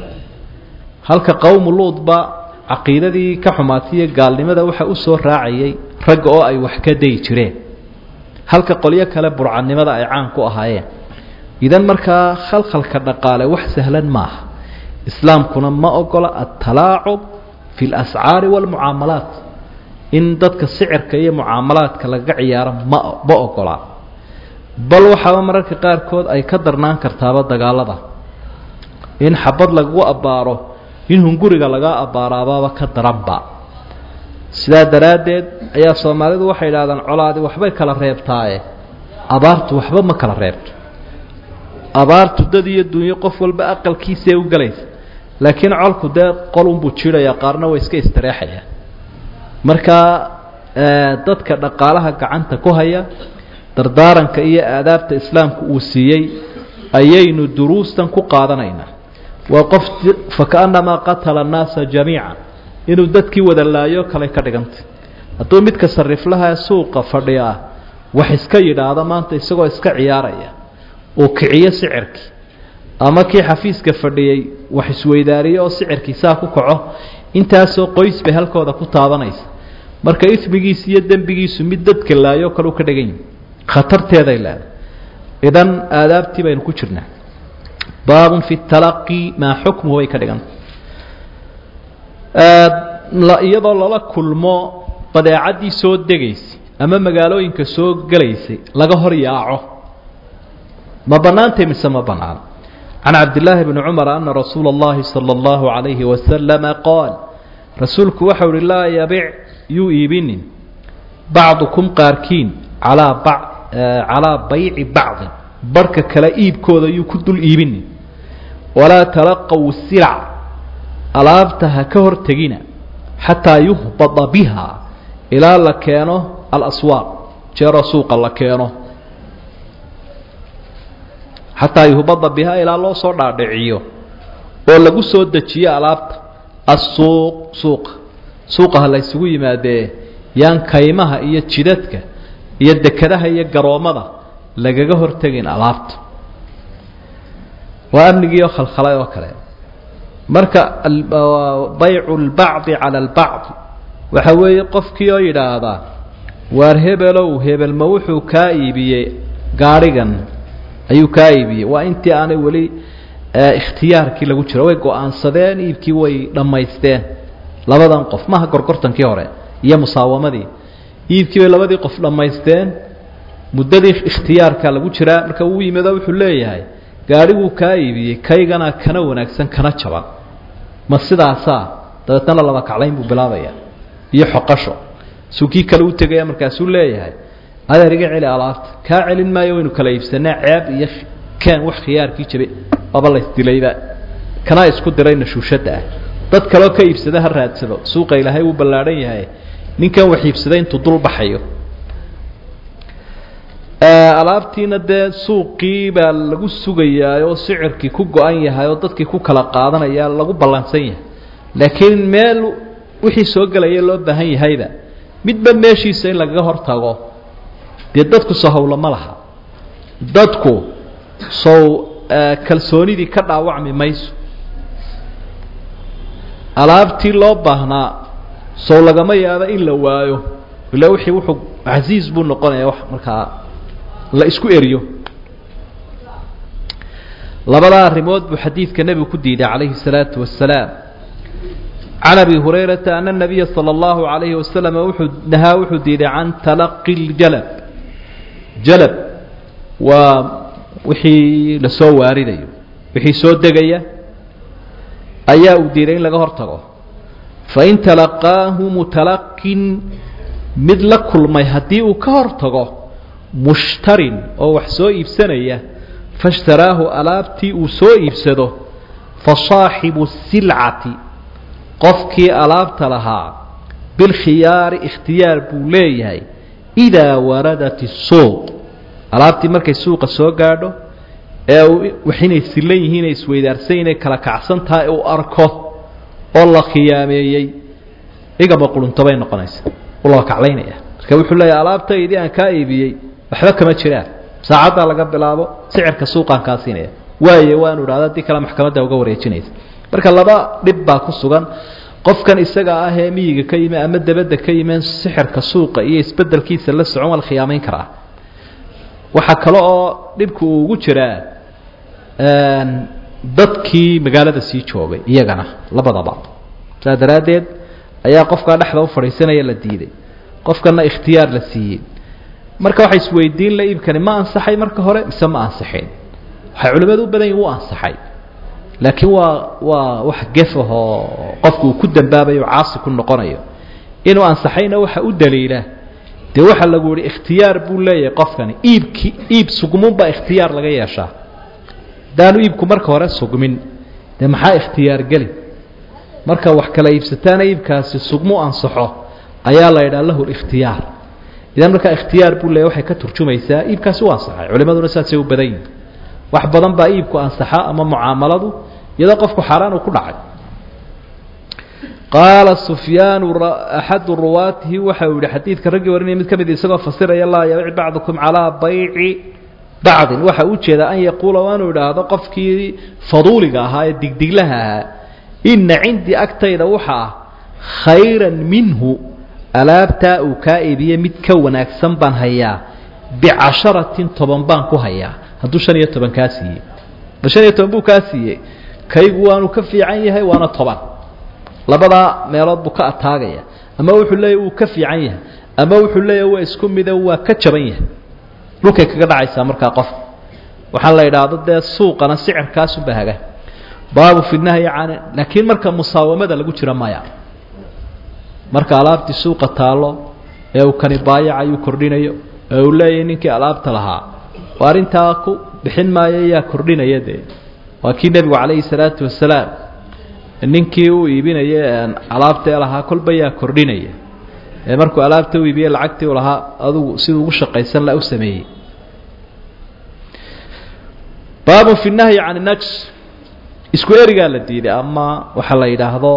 halka qowmu luudba caqiidadii ka xumaataiyo gaalnimada waxa u soo raacayay ragga oo ay wax ka dayi jireen halka qolyo kale burcadnimada ay caan ku ahaayeen idan markaa khalkhalka dhaqaale wax sahlan maaha islaamkuna ma ogola altalaacub fi اlascaari wاlmucaamalaat in dadka sicirka iyo mucaamalaadka laga ciyaaro ma ma ogola bal waxaaba mararka qaarkood ay ka darnaan kartaaba dagaalada in xabad lagu abbaaro in hunguriga laga abbaaraabaaba ka daranba sidaa daraaddeed ayaa soomaalidu waxay idhahdaan colaadi waxbay kala reebtaaye abaartu waxba ma kala reebto abaartu dad iyo dunyo qof walba aqalkiisae u gelaysa laakiin colku dee qolunbuu jidhayaa qaarna way iska istareexayaan markaa dadka dhaqaalaha gacanta ku haya dardaaranka iyo aadaabta islaamku uu siiyey ayaynu duruustan ku qaadanaynaa waa qof fakaannamaa qatala annaasa jamiica inuu dadkii wada laayo kale ka dhigantay hadduu midka sariflaha suuqa fadhiyaa wax iska yidhaahdo maanta isagoo iska ciyaaraya uu kiciyo sicirkii ama kii xafiiska fadhiyey wax isweydaariyo oo sicirkii saa ku kaco intaasoo qoys bay halkooda ku taabanaysa marka ismigiisu iyo dembigiisu mid dadka laayo kale u ka dhigan yihi khatarteeday leedahay idan aadaabtii baynu ku jirnaa baabun fi talaqi maa xukmuhu bay ka dhiganta iyadoo lala kulmo badeecaddii soo degaysay ama magaalooyinka soo gelaysay laga hor yaaco ma bannaantay mise ma bannaano can cabdillaahi bni cumar ana rasuula اllahi salى اllahu عalayhi wasalama qaal rasuulku waxau uhi laa yabic yuu iibinin bacdukum qaarkiin calaa ba calaa bayci bacdin barhka kale iibkooda yuu ku dul iibinin walaa talaqow silac alaabta ha ka hor tegina xataa yuhbada biha ilaa la keeno alaswaaq jeeroo suuqa la keeno xataa yuhbada bihaa ilaa loo soo dhaadhiciyo oo lagu soo dejiyo alaabta assuuq suuqa suuqa ha la ysugu yimaadee yaan kaymaha iyo jidadka iyo dekadaha iyo garoommada lagaga hortegin alaabta waa amnigii oo khalkhalay oo kale marka baycu lbacdi cala albacdi waxa weeye qofkii oo yidhaahdaa waar hebelow hebel ma wuxuu kaa iibiyey gaadhigan ayuu kaa iibiyey waa intii aanay weli ikhtiyaarkii lagu jiro way go-aansadeen iibkii way dhammaysteen labadan qof maha gorgortankii hore iyo musaawamadii iibkii bay labadii qof dhammaysteen muddadii ikhtiyaarka lagu jiraa marka uu yimido wuxuu leeyahay gaadhiguu kaa iibiyey kaygana kana wanaagsan kana jaban ma sidaasaa dabeetana laba kaclayn buu bilaabaya iyo xoqasho suu kii kale u tegaya markaasuu leeyahay adeer iga celi alaabta kaa celin maayo waynu kala iibsanaa ceeb iyo keen wax khiyaarkii jabe aba laysdilayba kanaa isku diray nashuushadda ah dad kaleo ka iibsada ha raadsado suuqa ilaahay wuu ballaadhan yahay ninkan wax iibsaday intuu dul baxayo alaabtiina dee suuqii baa lagu sugayaa oo sicirkii ku go-an yahay oo dadkii ku kala qaadanaya lagu ballansan yahay laakiin meel wixii soo gelaya loo baahan yahayba midba meeshiisa in lagaga hor tago dee dadku soo hawlo ma laha dadku sow kalsoonidii ka dhaawacmi mayso alaabtii loo baahnaa sow lagama yaabo in la waayo ila wixii wuxuu casiiz buu noqonaya wax markaa la isku eriyo labadaa arrimood buu xadiidka nebigu ku diiday calayhi الsalaatu wasalaam can abi hurayrata ana الnabiya salى اllahu عalayhi wasalam wuxuu nahaa wuxuu diiday can talaqi اljalab jalab waa wixii lasoo waaridayo wixii soo degaya ayaa uu diiday in laga hor tago fain talaqaahu mutalaqin mid la kulmay haddii uu ka hor tago mushtarin oo wax soo iibsanaya faishtaraahu alaabtii uu soo iibsado fa saaxibu silcati qofkii alaabta lahaa bilkhiyaari ikhtiyaar buu leeyahay idaa waradat isuuq alaabtii markay suuqa soo gaadho ee wax inay silan yihiin ay isweydaarsan inay kala kacsan tahay uu arko oo la khiyaameeyey igaba qurunto bay noqonaysa ulaba kaclaynaya marka wuxuu leeyahay alaabtaydii aan kaa iibiyey waxba kama jiraan saacaddaa laga bilaabo sicirka suuqaan kaa siinaya waaye waanu idhahda haddii kale maxkamadda uga wareejinaysa marka laba dhib baa ku sugan qofkan isaga ah ee miyiga ka yimi ama dabadda ka yimeen sixirka suuqa iyo isbedelkiisa la socon waa la khiyaamayn karaa waxaa kale oo dhibku uu ugu jiraa dadkii magaalada sii joogay iyagana labadaba saa daraaddeed ayaa qofkaa dhexda u fadhiisanaya la diiday qofkana ikhtiyaar la siiyey marka waxay isweydiin la iibkani ma ansaxay marka hore mise ma ansixin waxay culimmadu u badan yihin u ansaxay laakiin waa waa wax gefahoo qofku uu ku dambaabayo caasi ku noqonayo inuu ansaxayna waxa u daliila dee waxaa lagu yihi ikhtiyaar buu leeyahay qofkani iibki iib sugmunbaa ikhtiyaar laga yeeshaa haddaanu iibku marka hore sugmin dee maxaa ikhtiyaar geli marka wax kala iibsataana iibkaasi sugmu ansaxo ayaa la yidhaha lahu likhtiyaar idan markaa ikhtiyaar buu leeyahy waxay ka turjumaysaa iibkaasi u ansaxay culimaduna saasay u badan yihin wax badan baa iibku ansaxa ama mucaamaladu iyadoo qofku xaaraan uu ku dhacay qaala sufyaanu axadu ruwaatihi waxa uu yihi xadiidka raggii warinaya mid ka mid isagoo fasiraya laa yabic bacdukum calaa bayci bacdin waxa u jeeda an yaquula waanuu idhaahdo qofkii faduuliga ahaa ee digdiglaha ahaa ina cindii agtayda waxa ah khayran minhu alaabtaa uu kaa iibiye mid ka wanaagsan baan hayaa bicasharatin toban baan ku hayaa hadduu shan iyo toban kaa siiyey ma shan iyo toban buu kaa siiyey kaygu waanu ka fiican yahay waana toban labadaa meelood buu ka ataagaya ama wuxuu leeyahy wuu ka fiican yahay ama wuxuu leeyahy waa isku mide waa ka jaban yahay dhulkay kaga dhacaysaa markaa qofka waxaa la idhaahdo dee suuqana sicirkaasunba haga baabu fi nahyi can laakiin marka musaawamada lagu jira maya marka alaabtii suuqa taallo ee uu kani baayacayu kordhinayo ee uu leeyahay ninkii alaabta lahaa oo arrintaa ku bixin maayo yaa kordhinaya dee waa kii nebigu calayhi salaatu wasalaam ninkii uu iibinaya alaabta ee lahaa kolba yaa kordhinaya ee markuu alaabta u iibiye lacagtii u lahaa adugu siduu ugu shaqaysan la u sameeyey baabun fi nahyi can najs isku erigaa la diiday ama waxaa la yidhaahdo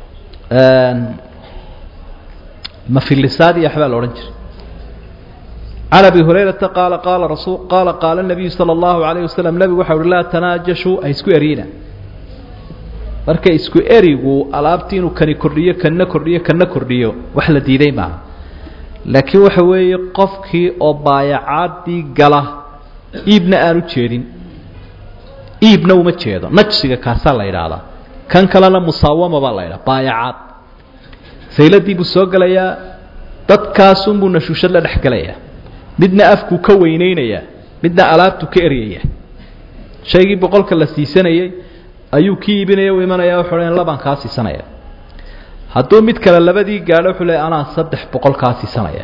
mafilisaad iyo waxbaa la odhan jiray can abi hurayrata qaala qaala rasul qaala qaala nabiyu sala allahu calayh wasalam nebigu waxa uhi laa tanaajashuu ha isku eriyina marka isku erigu alaabtii inuu kani kordhiyo kanna kordhiyo kanna kordhiyo wax la diiday maaha laakiin waxa weeye qofkii oo baayacaadii gala iibna aanu jeedin iibna uma jeedo najsiga kaasaa la yidhaahdaa kan kalena musaawama baa la yidhaha baayacaad sayladii buu soo gelayaa dadkaasunbuu nashuushad la dhex gelayaa midna afkuu ka weynaynayaa midna alaabtuu ka eryaya shaygii boqolka la siisanayey ayuu ki iibinaya u imanaya wuxuu le labaan kaa siisanaya hadduu mid kale labadii gaadho wuxuu le anaa saddex boqol kaa siisanaya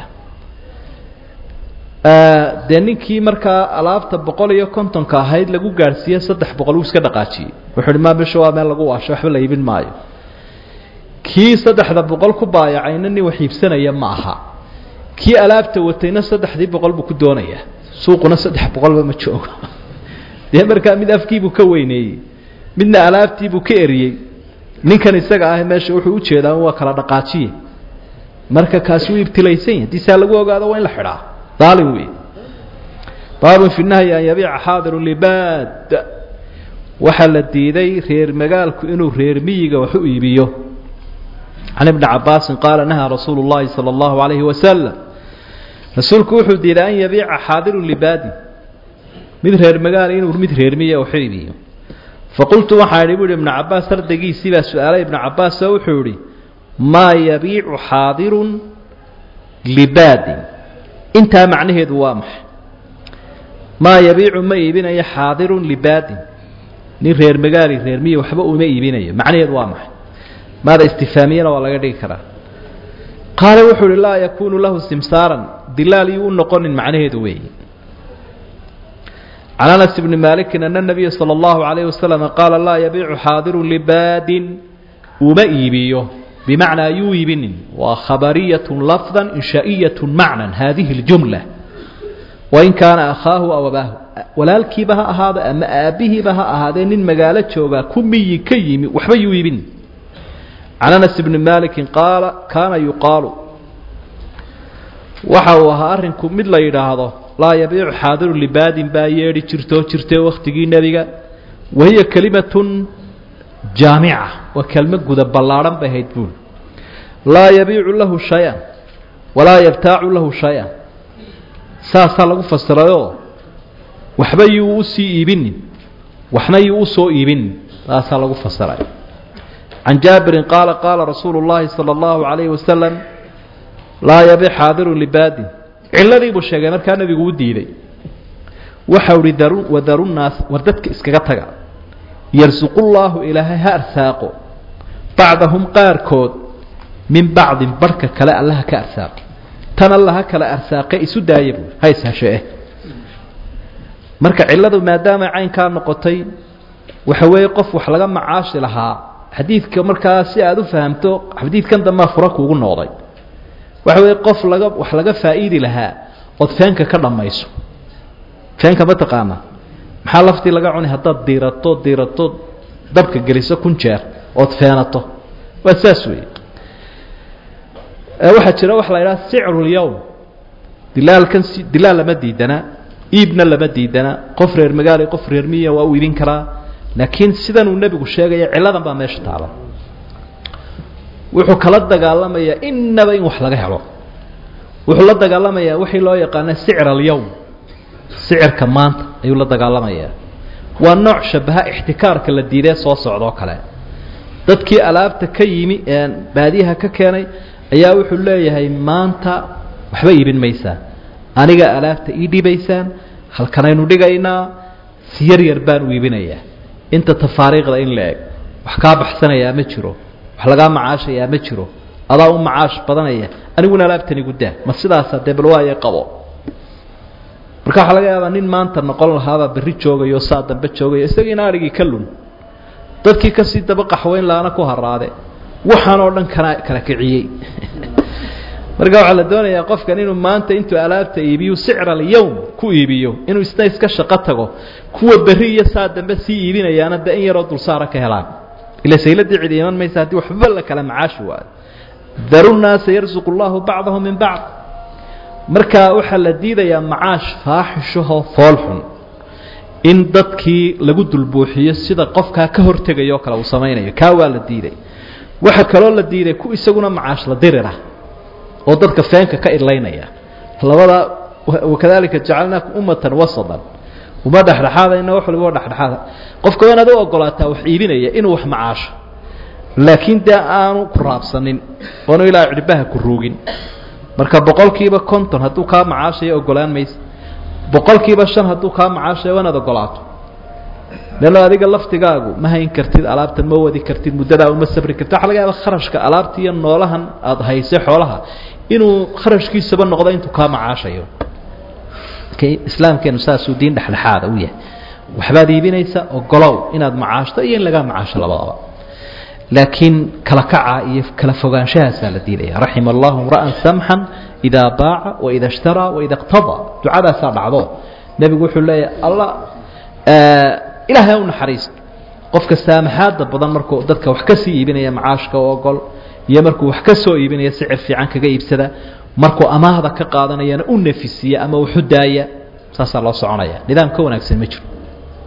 dee ninkii markaa alaabta boqol iyo kontonka ahayd lagu gaadhsiiye saddex boqol uu iska dhaqaajiyey wuxuu uhi maa bisha waa meel lagu waasho waxba la iibin maayo kii saddexda boqol ku baayacayna nin wax iibsanaya ma aha kii alaabta watayna saddexdii boqol buu ku doonayaa suuquna saddex boqolba ma joogo dee markaa mid afkiibuu ka weyneeyey midna alaabtiibuu ka eriyey ninkan isaga ah meesha wuxuu ujeedaa waa kala dhaqaajiye marka kaasi wuu ibtilaysan yahy hadii saa lagu ogaado waa in la xidhaa daalim wey baabun fi nahyi an yabiica xaadiru libaad waxaa la diiday reer magaalku inuu reer miyiga wax u iibiyo can ibni cabaasin qaala nahaa rasuulu llahi sala allahu calayhi wasalam rasuulku wuxuu diiday an yabiica xaadiru libaadin mid reer magaala inuu mid reer miyiga wax u iibiyo faqultu waxaa idhi bu ihi ibnu cabaas ardaygiisii baa su-aalay ibnu cabaas oo wuxuu idhi maa yabiicu xaadirun libaadin intaa macnaheedu waa maxay maa yabiicu ma iibinayo xaadirun libaadin nin reer magaali reer miyi waxba uma iibinayo macnaheedu waa maxay maada istifaamiyana waa laga dhigi karaa qaala wuxuu uhi laa yakuunu lahu simsaaran dilaal yuu u noqonin macnaheedu weeye can anas bni maalikin ana nabiya sala allahu calayhi wasalam qaala laa yabiicu xaadirun libaadin uma iibiyo bimacnaa yuu iibinin waa khabariyatun lafdan inshaa'iyatun macnan haadihi ljumla wain kaana akhaahu aw abaahu walaalkiiba ha ahaado ama aabbihiiba ha ahaadee nin magaalo joogaa ku miyi ka yimi waxba yuu iibin can anas bni maalikin qaala kaana yuqaalu waxa uu ahaa arrinku mid la yidhaahdo laa yabiicu xaadiru libaadin baa yeedhi jirtoo jirtay wakhtigii nebiga wahiya kelimatun jaamica waa kelmo guda ballaadhan bay ahayd buuli laa yabiicu lahu shay-an walaa yabtaacu lahu shay-an saasaa lagu fasirayoo waxba yuu u sii iibinin waxna yuu u soo iibinin saasaa lagu fasiray can jaabirin qaala qaala rasuulu llaahi sala allahu calayhi wasalam laa yabiic xaadiru libaadin cilladii buu sheegay markaa nebigu u diiday waxau ihi daru wadaru naas war dadka iskaga taga yarsuqullaahu ilaahay ha arsaaqo bacdahum qaarkood min bacdin barhka kale allaha ka arsaaqo tan allaha kala arsaaqe isu daaya buui ha ishashee marka cilladu maadaama caynkaa noqotay waxa weeye qof wax laga macaashi lahaa xadiidka markaa si aada u fahamto xadiidkan dambaa fura kuugu noqday waxa weeye qof laga wax laga faa'iidi lahaa ood feenka ka dhammayso feenka ma taqaanaa maxaa laftii laga cuni haddaad diirato diirato dabka geliso kun jeer ood feenato waa saas weeye waxaa jira waxa la idhaha sicrulyowm dilaalkan si dilaal lama diidana iibna lama diidana qof reer magaala qof reer miya waa u iibin karaa laakiin sidan uu nebigu sheegaya cilladan baa meesha taala wuxuu kala dagaalamayaa inaba in wax laga helo wuxuu la dagaalamayaa wixii loo yaqaana sicr alyowm sicirka maanta ayuu la dagaalamayaa waa nooc shabaha ixtikaarka la diidee soo socdoo kale dadkii alaabta ka yimi baadiyaha ka keenay ayaa wuxuu leeyahay maanta waxba iibin maysaan aniga alaabta ii dhibaysaan halkanaynu dhigaynaa si yar yar baan u iibinayaa inta tafaariiqda in la eg wax kaa baxsanayaa ma jiro wax lagaa macaashayaa ma jiro adaa u macaash badanaya aniguna alaabtan igu daa ma sidaasa dee bal waaye qabo marka waxaa laga yaabaa nin maanta noqon lahaabaa berri joogayo saa dambe joogayo isagiina adhigii ka lun dadkii kasii daba qaxweyn laana ku haraade waxaan oo dhan kana kala kiciyey marka waxaa la doonayaa qofkan inuu maanta intuu alaabta iibiyo sicr alyowm ku iibiyo inuu isna iska shaqo tago kuwa berri iyo saa dambe sii iibinayaana de in yaroo dulsaara ka helaan ila sayladii cidi iman maysa haddii waxba la kala macaashi waayo daru naasa yarsuqu llahu bacdahum min bacd marka waxaa la diidayaa macaash faaxishahoo foolxun in dadkii lagu dulbuuxiyo sida qofkaa ka hortegayo kale uu samaynayo kaa waa la diiday waxaa kaloo la diiday ku isaguna macaash la dirirah oo dadka feenka ka idlaynaya labada wakadalika jacalnaakum ummatan wasatan uma dhexdhexaadayna wax waliba dhexdhexaada qofka waa inaad u ogolaataa wax iibinaya inuu wax macaasho laakiin dee aanu ku raabsanin oonu ilaa cidhbaha ku ruugin marka boqolkiiba konton hadduu kaa macaashayo ogolaan maysa boqolkiiba shan hadduu kaa macaashayo waa inaad ogolaato leanno adiga laftigaagu ma hayn kartid alaabtan ma wadi kartid muddadaa uma sabri kartid waxa laga yaaba kharashka alaabta iyo noolahan aada haysay xoolaha inuu kharashkiisaba noqdo intuu kaa macaashayo islaamkeenu saasuu diin dhexdhexaada u yahay waxbaad iibinaysa ogolow inaad macaashto iyo in lagaa macaasho labadaba laakiin kala kaca iyo kala fogaanshahaasaa la diidaya raxima allahu imra'an samxan idaa baaca waida ishtaraa waida iqtadaa ducadaasaa dhacdo nebigu wuxuu leeyahay alla ilaahay u naxariisto qofka saamaxaada badan markuu dadka wax ka sii iibinaya macaashka oo ogol iyo markuu wax ka soo iibinaya sicir fiican kaga iibsada markuu amaahda ka qaadanayana u nafisiya ama waxu daaya saasaa loo soconaya nidaam ka wanaagsan ma jiro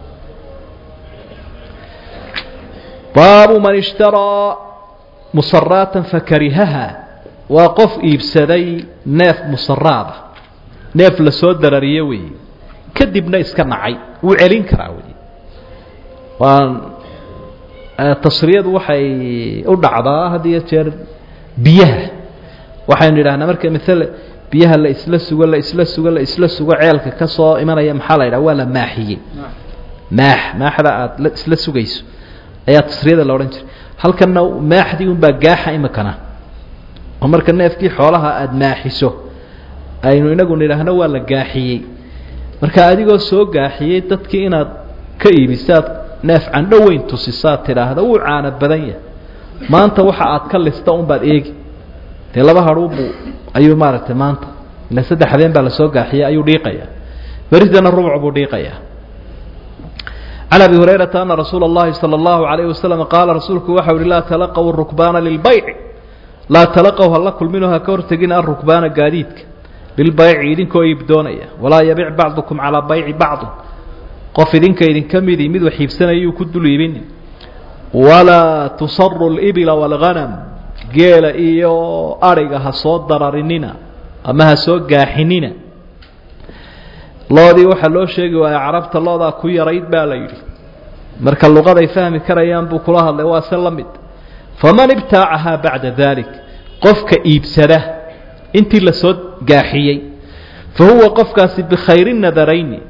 baabu man ishtaraa musaraatan fakarihaha waa qof iibsaday neef musaraada neef lasoo darariye weeye kadibna iska nacay wuu celin karaa wey waa tasriyadu waxay u dhacdaa had iyo jeer biyaha waxaynu idhahnaa marka maale biyaha la isla sugo la isla sugo la isla sugo ceelka ka soo imanaya maxaa la yidhaha waa la maaxiyey maax maaxda aada isla sugayso ayaa tasriyada la odhan jiray halkanna maaxdii unbaa gaaxa imikana oo marka neefkii xoolaha aada maaxiso aynu inagu nidhaahno waa la gaaxiyey marka adigoo soo gaaxiyey dadkii inaad ka iibisaad neef candho weyn tusisaad tidhaahda wuu caano badan yahay maanta waxa aad ka lista unbaad eegi dee laba hadhuubu ayuu maaragtay maanta ila saddex habeen baa lasoo gaaxiyey ayuu dhiiqayaa beridana rubuc buu dhiiqayaa can abi hurayrata ana rasuula اllahi salى اllahu alayh wasalam qaala rasuulku waxa uhi laa talaqw rukbaana lilbayci laa talaqow hala kulminoo ha ka hortegin arukbaana gaadiidka lilbayci idinkoo iibdoonaya walaa yabic bacdukum calaa bayci bacdi qof idinka idinka midii mid wax iibsanayuu ku dul iibini walaa tusaru libila wاlghanam geela iyo adhiga ha soo dararinina ama ha soo gaaxinina loodii waxaa loo sheegi waaya carabta loodaa ku yarayd baa la yidhi marka luqaday fahmi karayaan buu kula hadlay waa se la mid faman ibtaacahaa bacda dalik qofka iibsada intii lasoo gaaxiyey fa huwa qofkaasi bikhayri nadarayni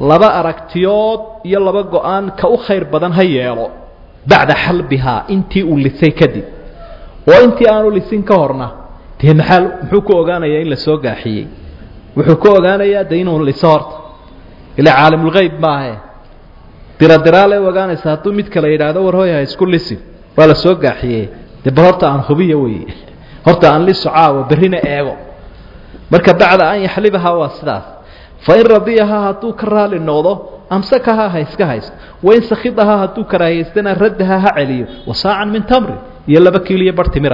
laba aragtiyood iyo laba go-aan ka u khayr badan ha yeelo bacda xalbihaa intii uu lisay kadib oo intii aanu lisin ka horna dee maxaa muxuu ku ogaanayaa in la soo gaaxiyey wuxuu ku ogaanayaa de inuu liso horta ilaa caalimulgeyb maahe diradiraale ogaanaysa hadduu mid kale yidhaahdo war hoy ha isku lisin waa la soo gaaxiyey dee bal horta aan hubiya wey horta aan liso caawa berrina eego marka bacda an yaxlibahaa waa sidaas fain radiyahaa hadduu ka raali noqdo amsakahaa ha iska haysto wain sakhidahaa hadduu karaahiyaystana raddahaa ha celiyo wasaacan min tamri iyo laba kiiliyo bar timira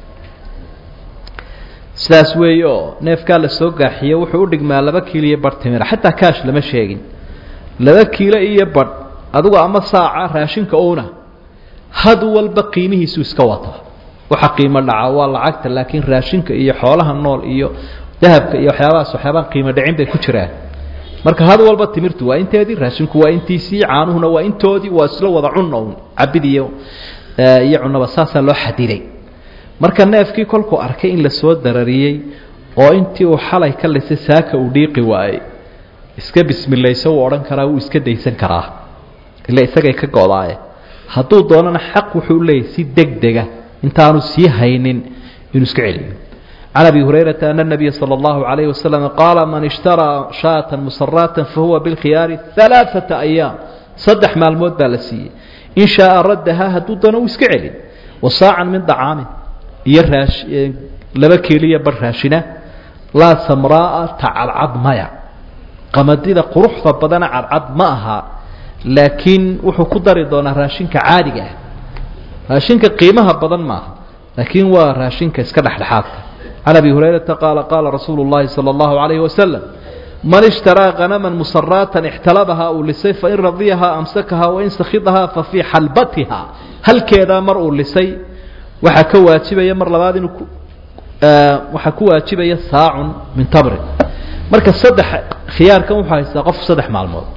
sidaas weeye oo neefkaa la soo gaaxiye wuxuu u dhigmaa laba kiiliyo bar timira xataa kaash lama sheegin laba kiilo iyo badh adigu ama saaca raashinka uuna had walba qiimihiisu iska wata waxa qiimo dhaca waa lacagta laakiin raashinka iyo xoolaha nool iyo dahabka iyo waxyaabahaas waxyaabaan qiimo dhicin bay ku jiraan marka had walba timirtu waa inteedii raashinku waa intiisii caanuhuna waa intoodii waa isla wada cunna un cabid iyo iyo cunaba saasaa loo xadiday marka neefkii kolkuu arkay in la soo darariyey oo intii uu xalay ka lisay saaka uu dhiiqi waayey iska bismilayso wuu odhan karaa wuu iska daysan karaa ila isagay ka go-daaye hadduu doonana xaq wuxuu leeyahy si deg dega intaanu sii haynin inuu iska celiyo can abi hurayrata ana nabiya sala allahu calayhi wasalam qaala man ishtaraa shaatan musaraatan fahuwa bilkhiyaari alaaata ayaam saddex maalmood baa la siiyey in shaaa raddahaa hadduu doono uu iska celin wasaacan min dacaamin iyo raash laba keeliya bar raashina laa samraaa tacadcad maya qamadida quruxda badana cadcad ma aha laakiin wuxuu ku dari doonaa raashinka caadiga ah raashinka qiimaha badan maaha laakiin waa raashinka iska dhexdhexaadka can abi hurayrata qaala qaala rasuulu llahi sala allahu calayhi wasalam man ishtaraa hanaman musaraatan ixtalabahaa uu lisay fain radiyahaa amsakahaa wain sakhidahaa fa fii xalbatiha halkeedaa mar uu lisay waxaa ka waajibaya mar labaad inuu waxaa ku waajibaya saacun min tamrin marka saddex khiyaarkan wuxuu haystaa qof saddex maalmood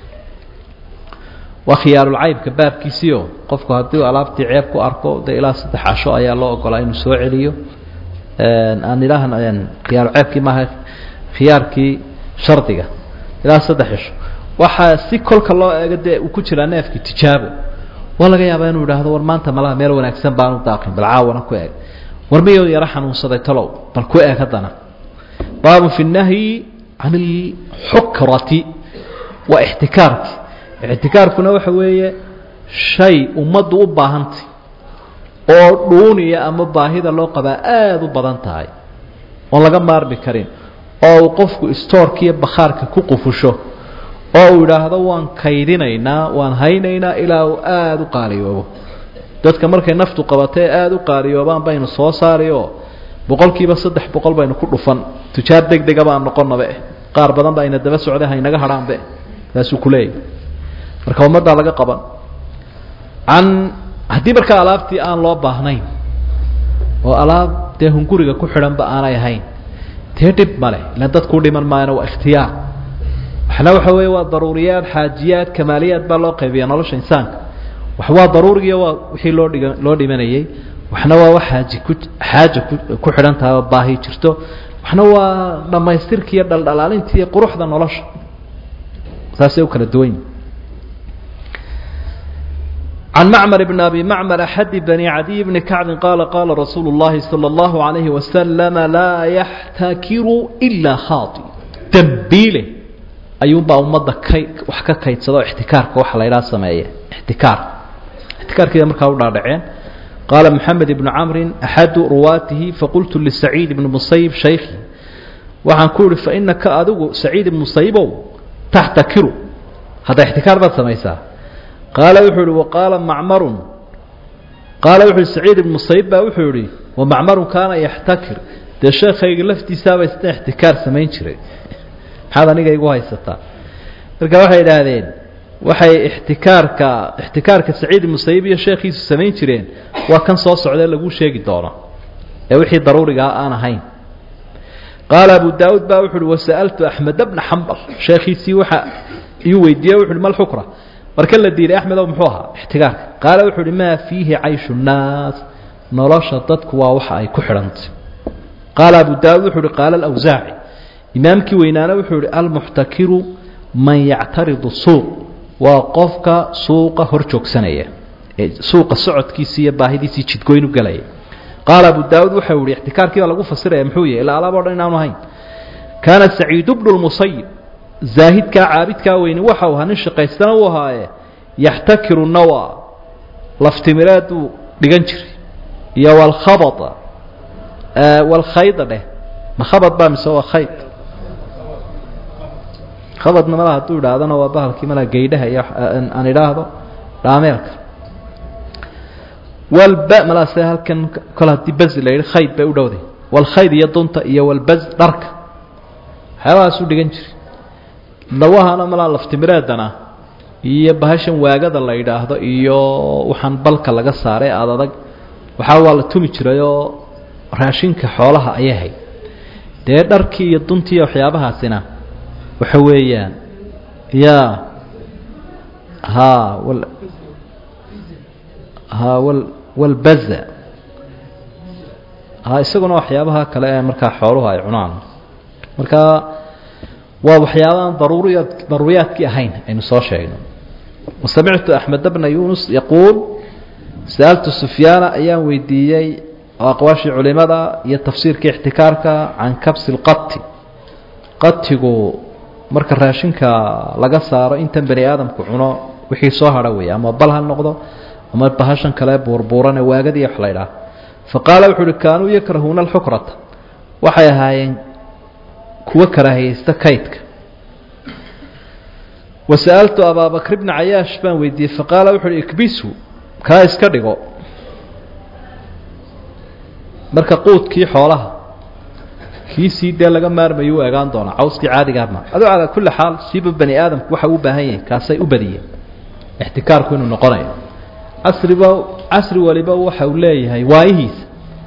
waa khiyaarulcaybka baabkiisiio qofku haddii alaabtii ceeb ku arko dee ilaa saddex casho ayaa loo ogolaa inuu soo celiyo aan idhaahn khiyaaruceebkii maaha khiyaarkii shardiga ilaa saddex cisho waxaa si kolka loo eego dee uu ku jiraa neefkii tijaabo waa laga yaabaa inuu idhaahdo war maanta malaha meel wanaagsan baanu daaqin bal caawana ku eeg war miyuu yaro xanuunsaday talow bal ku eeg haddana baabu fi nahyi can alxukrati waa ixtikaarki ixtikaarkuna waxa weeye shay ummaddu u baahantay oo dhuuniya ama baahida loo qabaa aada u badan tahay oon laga maarmi karin oo uu qofku istoorka iyo bakhaarka ku qufusho oo uu idhaahdo waan kaydinaynaa waan haynaynaa ilaa uu aada u qaaliyoobo dadka markay naftu qabatay aada u qaaliyoobaan baynu soo saari oo boqol kiiba saddex boqol baynu ku dhufan tujaar deg dega baan noqonabe qaar badan ba ayna daba socday haynaga hadhaanbe saasuu kuleeyahy marka ummaddaa laga qaban can haddii markaa alaabtii aan loo baahnayn oo alaab dee hunguriga ku xidhanba aanay ahayn dee dhib male ilaan dadkuu dhiman maayana waa ikhtiyaar waxna waxa weeye waa daruuriyaad xaajiyaad kamaaliyaad baa loo qaybiya nolosha insaanka wax waa daruurigiyo waa wixii loo dhiga loo dhimanayey waxna waa wax xaaji ku xaaja ku ku xidhan tahay oo baahi jirto waxna waa dhammaystirka iyo dhaldhalaalinta iyo quruxda nolosha saasay u kala duwan yihin can macmar bn abi macmar axadi bani cadiy bni kacbin qaala qaala rasuulu اllahi salى اllahu عalayhi wasalama laa yaxtakiru ilaa khaati dambiile ayuunbaa ummadda kay wax ka kaydsada oo ixtikaarka waxa la ydhaha sameeya ixtikaar ixtikaarkiida markaa u dhaadhaceen qaala moxamed ibnu camrin axadu ruwaatihi faqultu lisaciid ibni musayib shaykhi waxaan ku ihi fainaka adigu saciid ibn musayibow taxtakiru hadda ixtikaar baad samaysaa qaala wuxuu ihi waqaala macmarun qaala wuxu uhi saciid ibn musayib baa wuxuu yihi wamacmarun kaana yaxtakir dee sheekayga laftiisaaba isna ixtikaar samayn jiray maxaad aniga igu haysataa marka waxay idhaahdeen waxay ixtikaarka ixtikaarka saciid ibn musayib iyo sheekhiisu samayn jireen waa kan soo socdee laguu sheegi doono ee wixii daruurigaa aan ahayn qaala abu daauud baa wuxu uhi wasa'altu axmed bna xambal sheekhiisii waxa iyu weydiiye wuxu uhi mal xukra marka la diiday axmedow muxuu ahaa ixtikaarka qaala wuxuu uhi maa fiihi cayshu nnaas nolosha dadku waa waxa ay ku xidhantay qaala abu daauud wuxuu uhi qaala alawsaaci imaamkii weynaana wuxuu ihi almuxtakiru man yactaridu suuq waa qofka suuqa hor joogsanaya ee suuqa socodkiisi iyo baahidiisii jidgoyn u galaya qaala abu daawuud waxau yihi ixtikaarkii baa lagu fasiraya muxuu yahy ilaa alaab o dhan inaanu ahayn kaana saciidu bnu lmusayib zaahidkaa caabidkaa weyni waxau ahaa nin shaqaystana uu ahaaye yaxtakiru nawa laftimireeduu dhigan jiray iyo walkhabada walkhayda dheh ma khabad baa mise waa khayd khabadna malaa hadduu idhaahdana waa bahalkii malaa geydhaha iyo aan idhaahdo dhaameelka walba malaase halkan kol haddii baz la yidhi khayd bay u dhowday walkhayd iyo dunta iyo walbaz dharka waxyaabahaasuu dhigan jiray dawahana malaa laftimireedana iyo bahashan waagada la yidhaahdo iyo waxaan balka laga saaray aada adag waxaa waa la tumi jirayoo raashinka xoolaha ayay hayd dee dharkii iyo duntii iyo waxyaabahaasina waxa weeyaan ya ha wal ha wal walbaza ha isaguna waxyaabaha kale ee markaa xooluhu ay cunaan markaa waa waxyaabaaan daruuriya daruuriyaadkii ahayn aynu soo sheegno wasamictu axmed bna yunus yaquul sa'altu sufyaana ayaan weydiiyey oo aqwaashii culimada iyo tafsiirka ixtikaarka can kabsi lqati qatigu marka raashinka laga saaro intan bani aadamku cuno wixii soo hadha weeye ama bal ha noqdo ama bahashan kale buurbuurane waagadii wax la ydhaah faqaala wuxu uhi kaanuu yakrahuuna alxukrata waxay ahaayeen kuwa karaahiyeysta kaydka wasa'altu abaabakr bna cayaash baan weydiiyey faqaala wuxu uhi ikbisu kaa iska dhigo marka quudkii xoolaha kiisii dee laga maarmayo u egaan doonaa cawskii caadigaama aduu calaa kulli xaal siiba bani aadamku waxa u baahan yahay kaasay u badiyeen ixtikaarku inuu noqonayo casriba casri waliba waxa uu leeyahay waayihiisa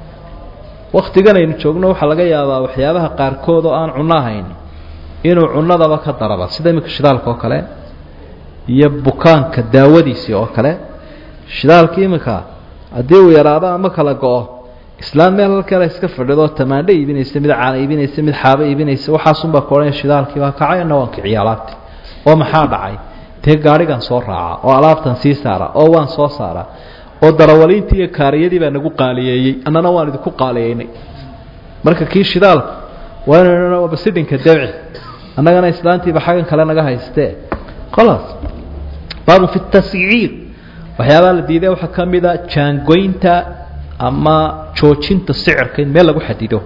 waktigan aynu joogno waxaa laga yaabaa waxyaabaha qaarkood oo aan cunno ahayn inuu cunnadaba ka daraba sida iminka shidaalka oo kale iyo bukaanka daawadiisii oo kale shidaalka iminka haddii uu yaraado ama kala go-o islaam meel halkale iska fadhido tamaandho iibinaysa mid caana iibinaysa mid xaabo iibinaysa waxaasunbaa ka odhanaya shidaalkii baa kacay ana waan kiciya alaabti oo maxaa dhacay dee gaadhigan soo raaca oo alaabtan sii saara oo waan soo saara oo darawaliintii iyo kaariyadii baa nagu qaaliyeeyey annana waan idinku qaaliyeynay marka kii shidaalka waa inaynu basidhinka dabci annagana islaantiiba xaggan kale naga haystee khalaas baabu fi tasciir waxyaabaha la diiday waxaa ka mida jaangoynta ama joojinta sicirka in meel lagu xadido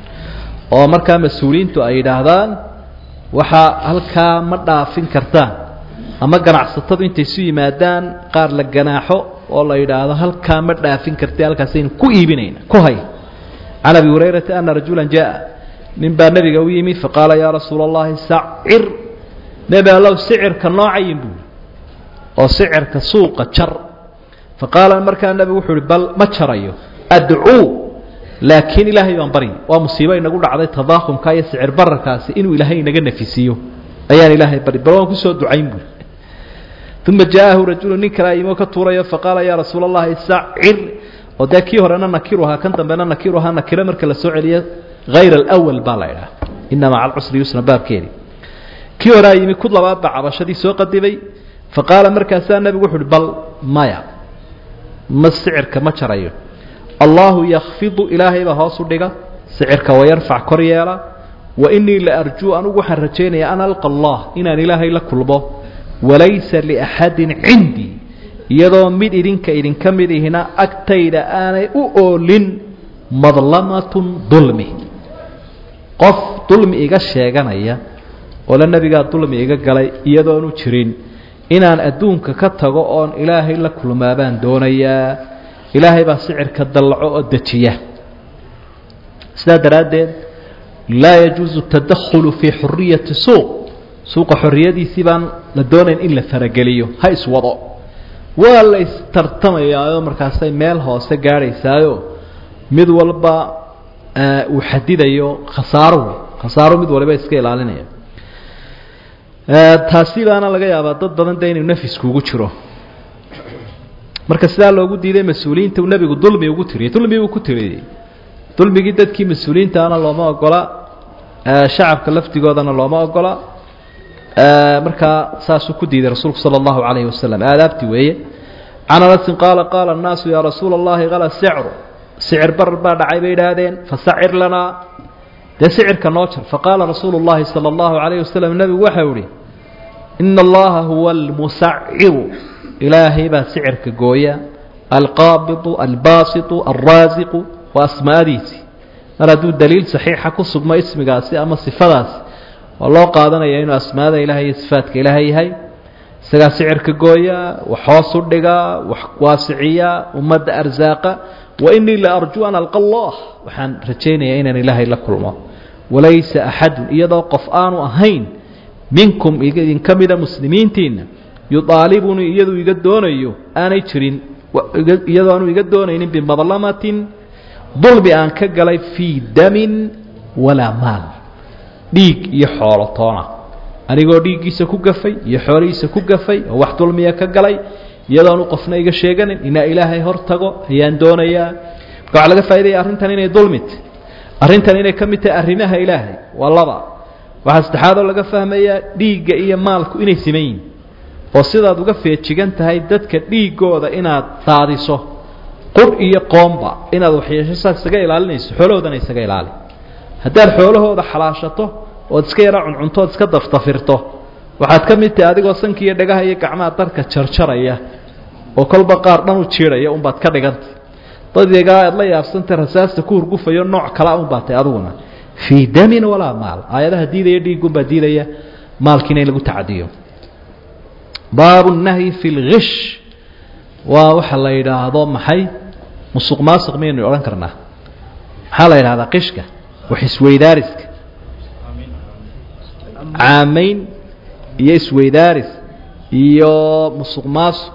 oo markaa mas-uuliyiintu ay yidhaahdaan waxaa halkaa ma dhaafin kartaan ama ganacsatadu intay isu yimaadaan qaar la ganaaxo oo la yidhaahdo halkaa ma dhaafin karti halkaasaynu ku iibinayna ku hay can abi hurayrata ana rajula jaa nin baa nebiga u yimi faqaala yaa rasuula allahi sacir nebi allow sicirka noocayin buui oo sicirka suuqa jar faqaala markaa nebigu wuxuu uhi bal ma jarayo adcuu laakiin ilaahay baan baryi waa musiibo inagu dhacday tadaakumka iyo sicir bararkaasi inuu ilaahay inaga nafisiiyo ayaan ilaahay baryi bal waan kusoo ducayn buuri uma jaa'ahu rajulu nin kale ayimo ka tuurayo faqaala yaa rasuula allahi sacir oo dee kii horena nakiru ahaa kan dambena nakiru ahaa nakiro marka la soo celiyo hayr alawal baa la idhaha ina maca alcusri yusna baabkeedi kii horea yimi ku labaad baa cabashadii soo qadibay faqaala markaasaa nebigu wuxu uhi bal maya ma sicirka ma jarayo allahu yakfidu ilaahay baa hoos u dhiga sicirka wayarfac kor yeela wa inii la arjuu anugu waxaan rajaynayaa an alqa allah inaan ilaahay la kulmo walaysa liaxadin cindii iyadoo mid idinka idinka mid ihina agtayda aanay u oolin madlamatun dulmi qof dulmi iga sheeganaya oo la nebigaa dulmi iga galay iyadoonu jirin inaan adduunka ka tago oon ilaahay la kulmaa baan doonayaa ilaahay baa sicirka dallaco oo dejiya sidaa daraaddeed laa yajuusu tadakhulu fii xuriyati suuq suuqa xorriyadiisii baan la doonayn in la farageliyo ha iswado waa la istartamayaayoo markaasay meel hoose gaadhaysaayo mid walba uu xadidayo khasaaro khasaaro mid waliba iska ilaalinaya taasi baana laga yaabaa dad badan de inuu nafiskuugu jiro marka sidaa loogu diiday mas-uuliyiinta uu nebigu dulmi ugu tiriyey dulmi buu ku tiriyey dulmigii dadkii mas-uuliyiintaana looma ogola shacabka laftigoodana looma ogola markaa saasuu ku diiday rasuulku sala allahu calayhi wasalam aadaabti weeye can anasin qaala qaala annaasu yaa rasuula allahi kala sicru sicir barar baa dhacay bay idhaahdeen fasacir lanaa dee sicirka noo jar faqaala rasuulu llahi sala allahu calayhi wasalam nebigu waxau ihi ina allaha huwa almusaciru ilaahay baa sicirka gooya alqaabidu albaasitu alraasiqu waa asmaadiisii mar hadduu daliil saxiixa ku sugmo ismigaasi ama sifadaasi waa loo qaadanaya inuu asmaada ilahay iyo sifaadka ilaahay yahay isagaa sicirka gooya wax hoos u dhiga wax waasiciya ummadda arsaaqa wa inii la arjuu an alqa allah waxaan rajaynayaa inaan ilaahay la kulmo walaysa axadun iyadoo qof aanu ahayn minkum idinka mida muslimiintiinna yuaalibunii iyaduu iga doonayo aanay jirin iyadoo aanu iga doonaynin bimadlamatin dulmi aan ka galay fii damin walaa maal dhiig iyo xoolo toona anigoo dhiiggiisa ku gafay iyo xoolihiisa ku gafay oo wax dulmiya ka galay iyadoonu qofna iga sheeganin inaa ilaahay hor tago ayaan doonayaa marka waxaa laga faa'idaya arrintan inay dulmit arrintan inay ka mid tahay arrimaha ilaahay waa laba waxaa saddexaadoo laga fahmayaa dhiigga iyo maalku inay siman yihin oo sidaad uga feejigan tahay dadka dhiiggooda inaad daadiso qudh iyo qoomba inaad waxyeesho saas isaga ilaalinayso xoolahoodana isaga ilaali haddaad xoolahooda xalaashato ood iska yara cuncunto ood iska daftafirto waxaad ka mid tahay adigoo sanka iyo dhagaha iyo gacmaha darka jarjaraya oo kolba qaar dhan u jiidhaya unbaad ka dhigantay dadigaa aad la yaabsantay rasaasta ku hurgufayo nooc kala unbaa tay adiguna fii damin walaa maal aayadaha diidaya dhiigunbaa diidaya maalkiina in lagu tacadiyo baabu nahyi fi lgish waa waxa la yidhaahdo maxay musuq maasuq miyaynu odhan karnaa maxaa la yidhahdaa qishka wax isweydaariska caamayn iyo isweydaaris iyo musuq maasuq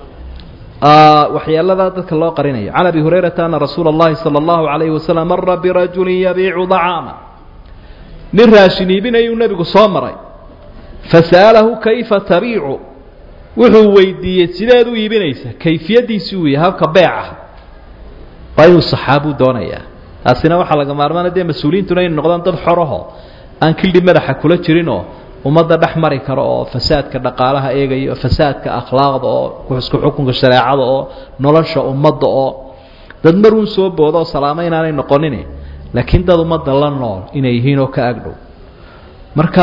waxyeelada dadka loo qarinayo can abi hurayrata ana rasuula اllahi salى اllahu عalayhi wasalam mara birajuli yabiicu dacaama nin raashin iibinayuu nebigu soo maray fasa'alahu kayfa tabiicu wuxuu weydiiyey sideed u iibinaysa kayfiyadiisii uu yahay habka beeca waa inuu saxaabuu doonayaa taasina waxaa laga maarmaana dee mas-uuliyiintuna inay noqdaan dad xoraho aan kildhi madaxa kula jirinoo ummadda dhex mari karo oo fasaadka dhaqaalaha eegaya oo fasaadka akhlaaqda oo isku xukunka shareecada oo nolosha ummadda oo dad maruun soo booda oo salaamo inaanay noqonin laakiin dad ummadda la nool inay yihiin oo ka agdhow marka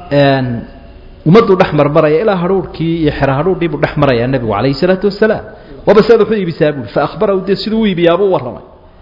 ummadduu dhex marmaraya ilaa hadhuurhkii iyo xero hadhuurdhii buu dhex marayaa nebigu calayhi isalaatu wasalaam waaba saad waxu iibisaa buui fa ahbarahu dee siduu u iibiyaabuu warramay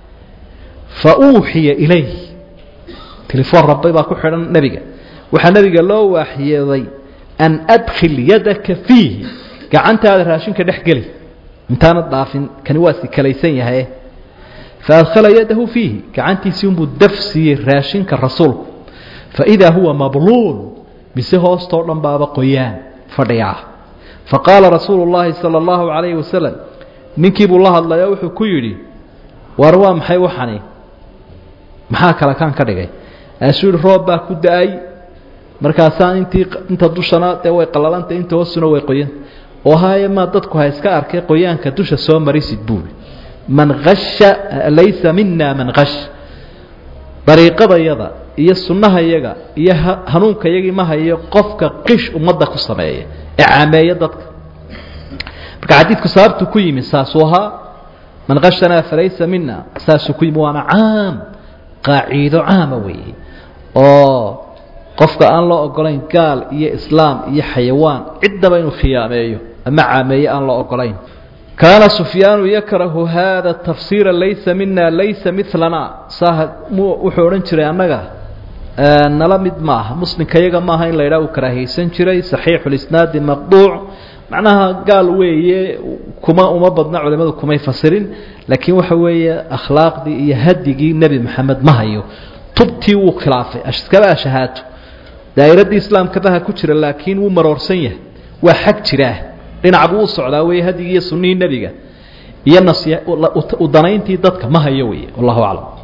fa uuxiya ilayh telefoon rabbay baa ku xidhan nebiga waxaa nebiga loo waaxyeeday an adkhil yadaka fiihi gacantaada raashinka dhex geli intaanad dhaafin kani waa si kalaysan yahaye fa adkhala yadahu fiihi gacantiisii unbuu daf siiyey raashinka rasuulku fa idaa huwa mabluul mise hoostoo dhan baaba qoyaan fadhiyaa fa qaala rasuulu llaahi sala allahu calayhi wasalam ninkii buu la hadlayo wuxuu ku yidhi war waa maxay waxani maxaa kale kaan ka dhigay aasuu yihi roob baa ku da-ay markaasaa intii inta dushana dee way qalalantay inta hoosuna way qoyanta oo haye maa dadku ha iska arkay qoyaanka dusha soo marisid buuri man hasha laysa mina man hash dariiqadayada iyo sunnahayaga iyo hanuunkayagii ma hayo qofka qish ummadda ku sameeya ee caameeya dadka marka xadiidku sababtu ku yimi saasuu ahaa man hashanaa falaysa mina saasuu ku yimi waana caam qaaciido caama weeye oo qofka aan loo ogolayn gaal iyo islaam iyo xayawaan ciddaba inuu khiyaameeyo ama caameeye aan loo ogolayn kaana sufyaanu yakrahu hada tafsiira laysa mina laysa milana saa wuxuu odhan jiray annaga nala mid maaha muslimka yaga maaha in la yidhaha uu karaahiyeysan jiray saxiixulisnaadi maqduuc macnaha gaal weeye kuma uma badna culimadu kumay fasirin laakiin waxa weeye akhlaaqdii iyo hadigii nebi maxamed ma hayo tubtii wuu khilaafay iskaba ashahaato daa'iraddii islaamkabaha ku jira laakiin wuu maroorsan yahay waa xag jiraa dhinac buu u socdaa weeye hadigii iyo sunnihii nebiga iyo nas udanayntii dadka ma hayo weeye wallahu aclam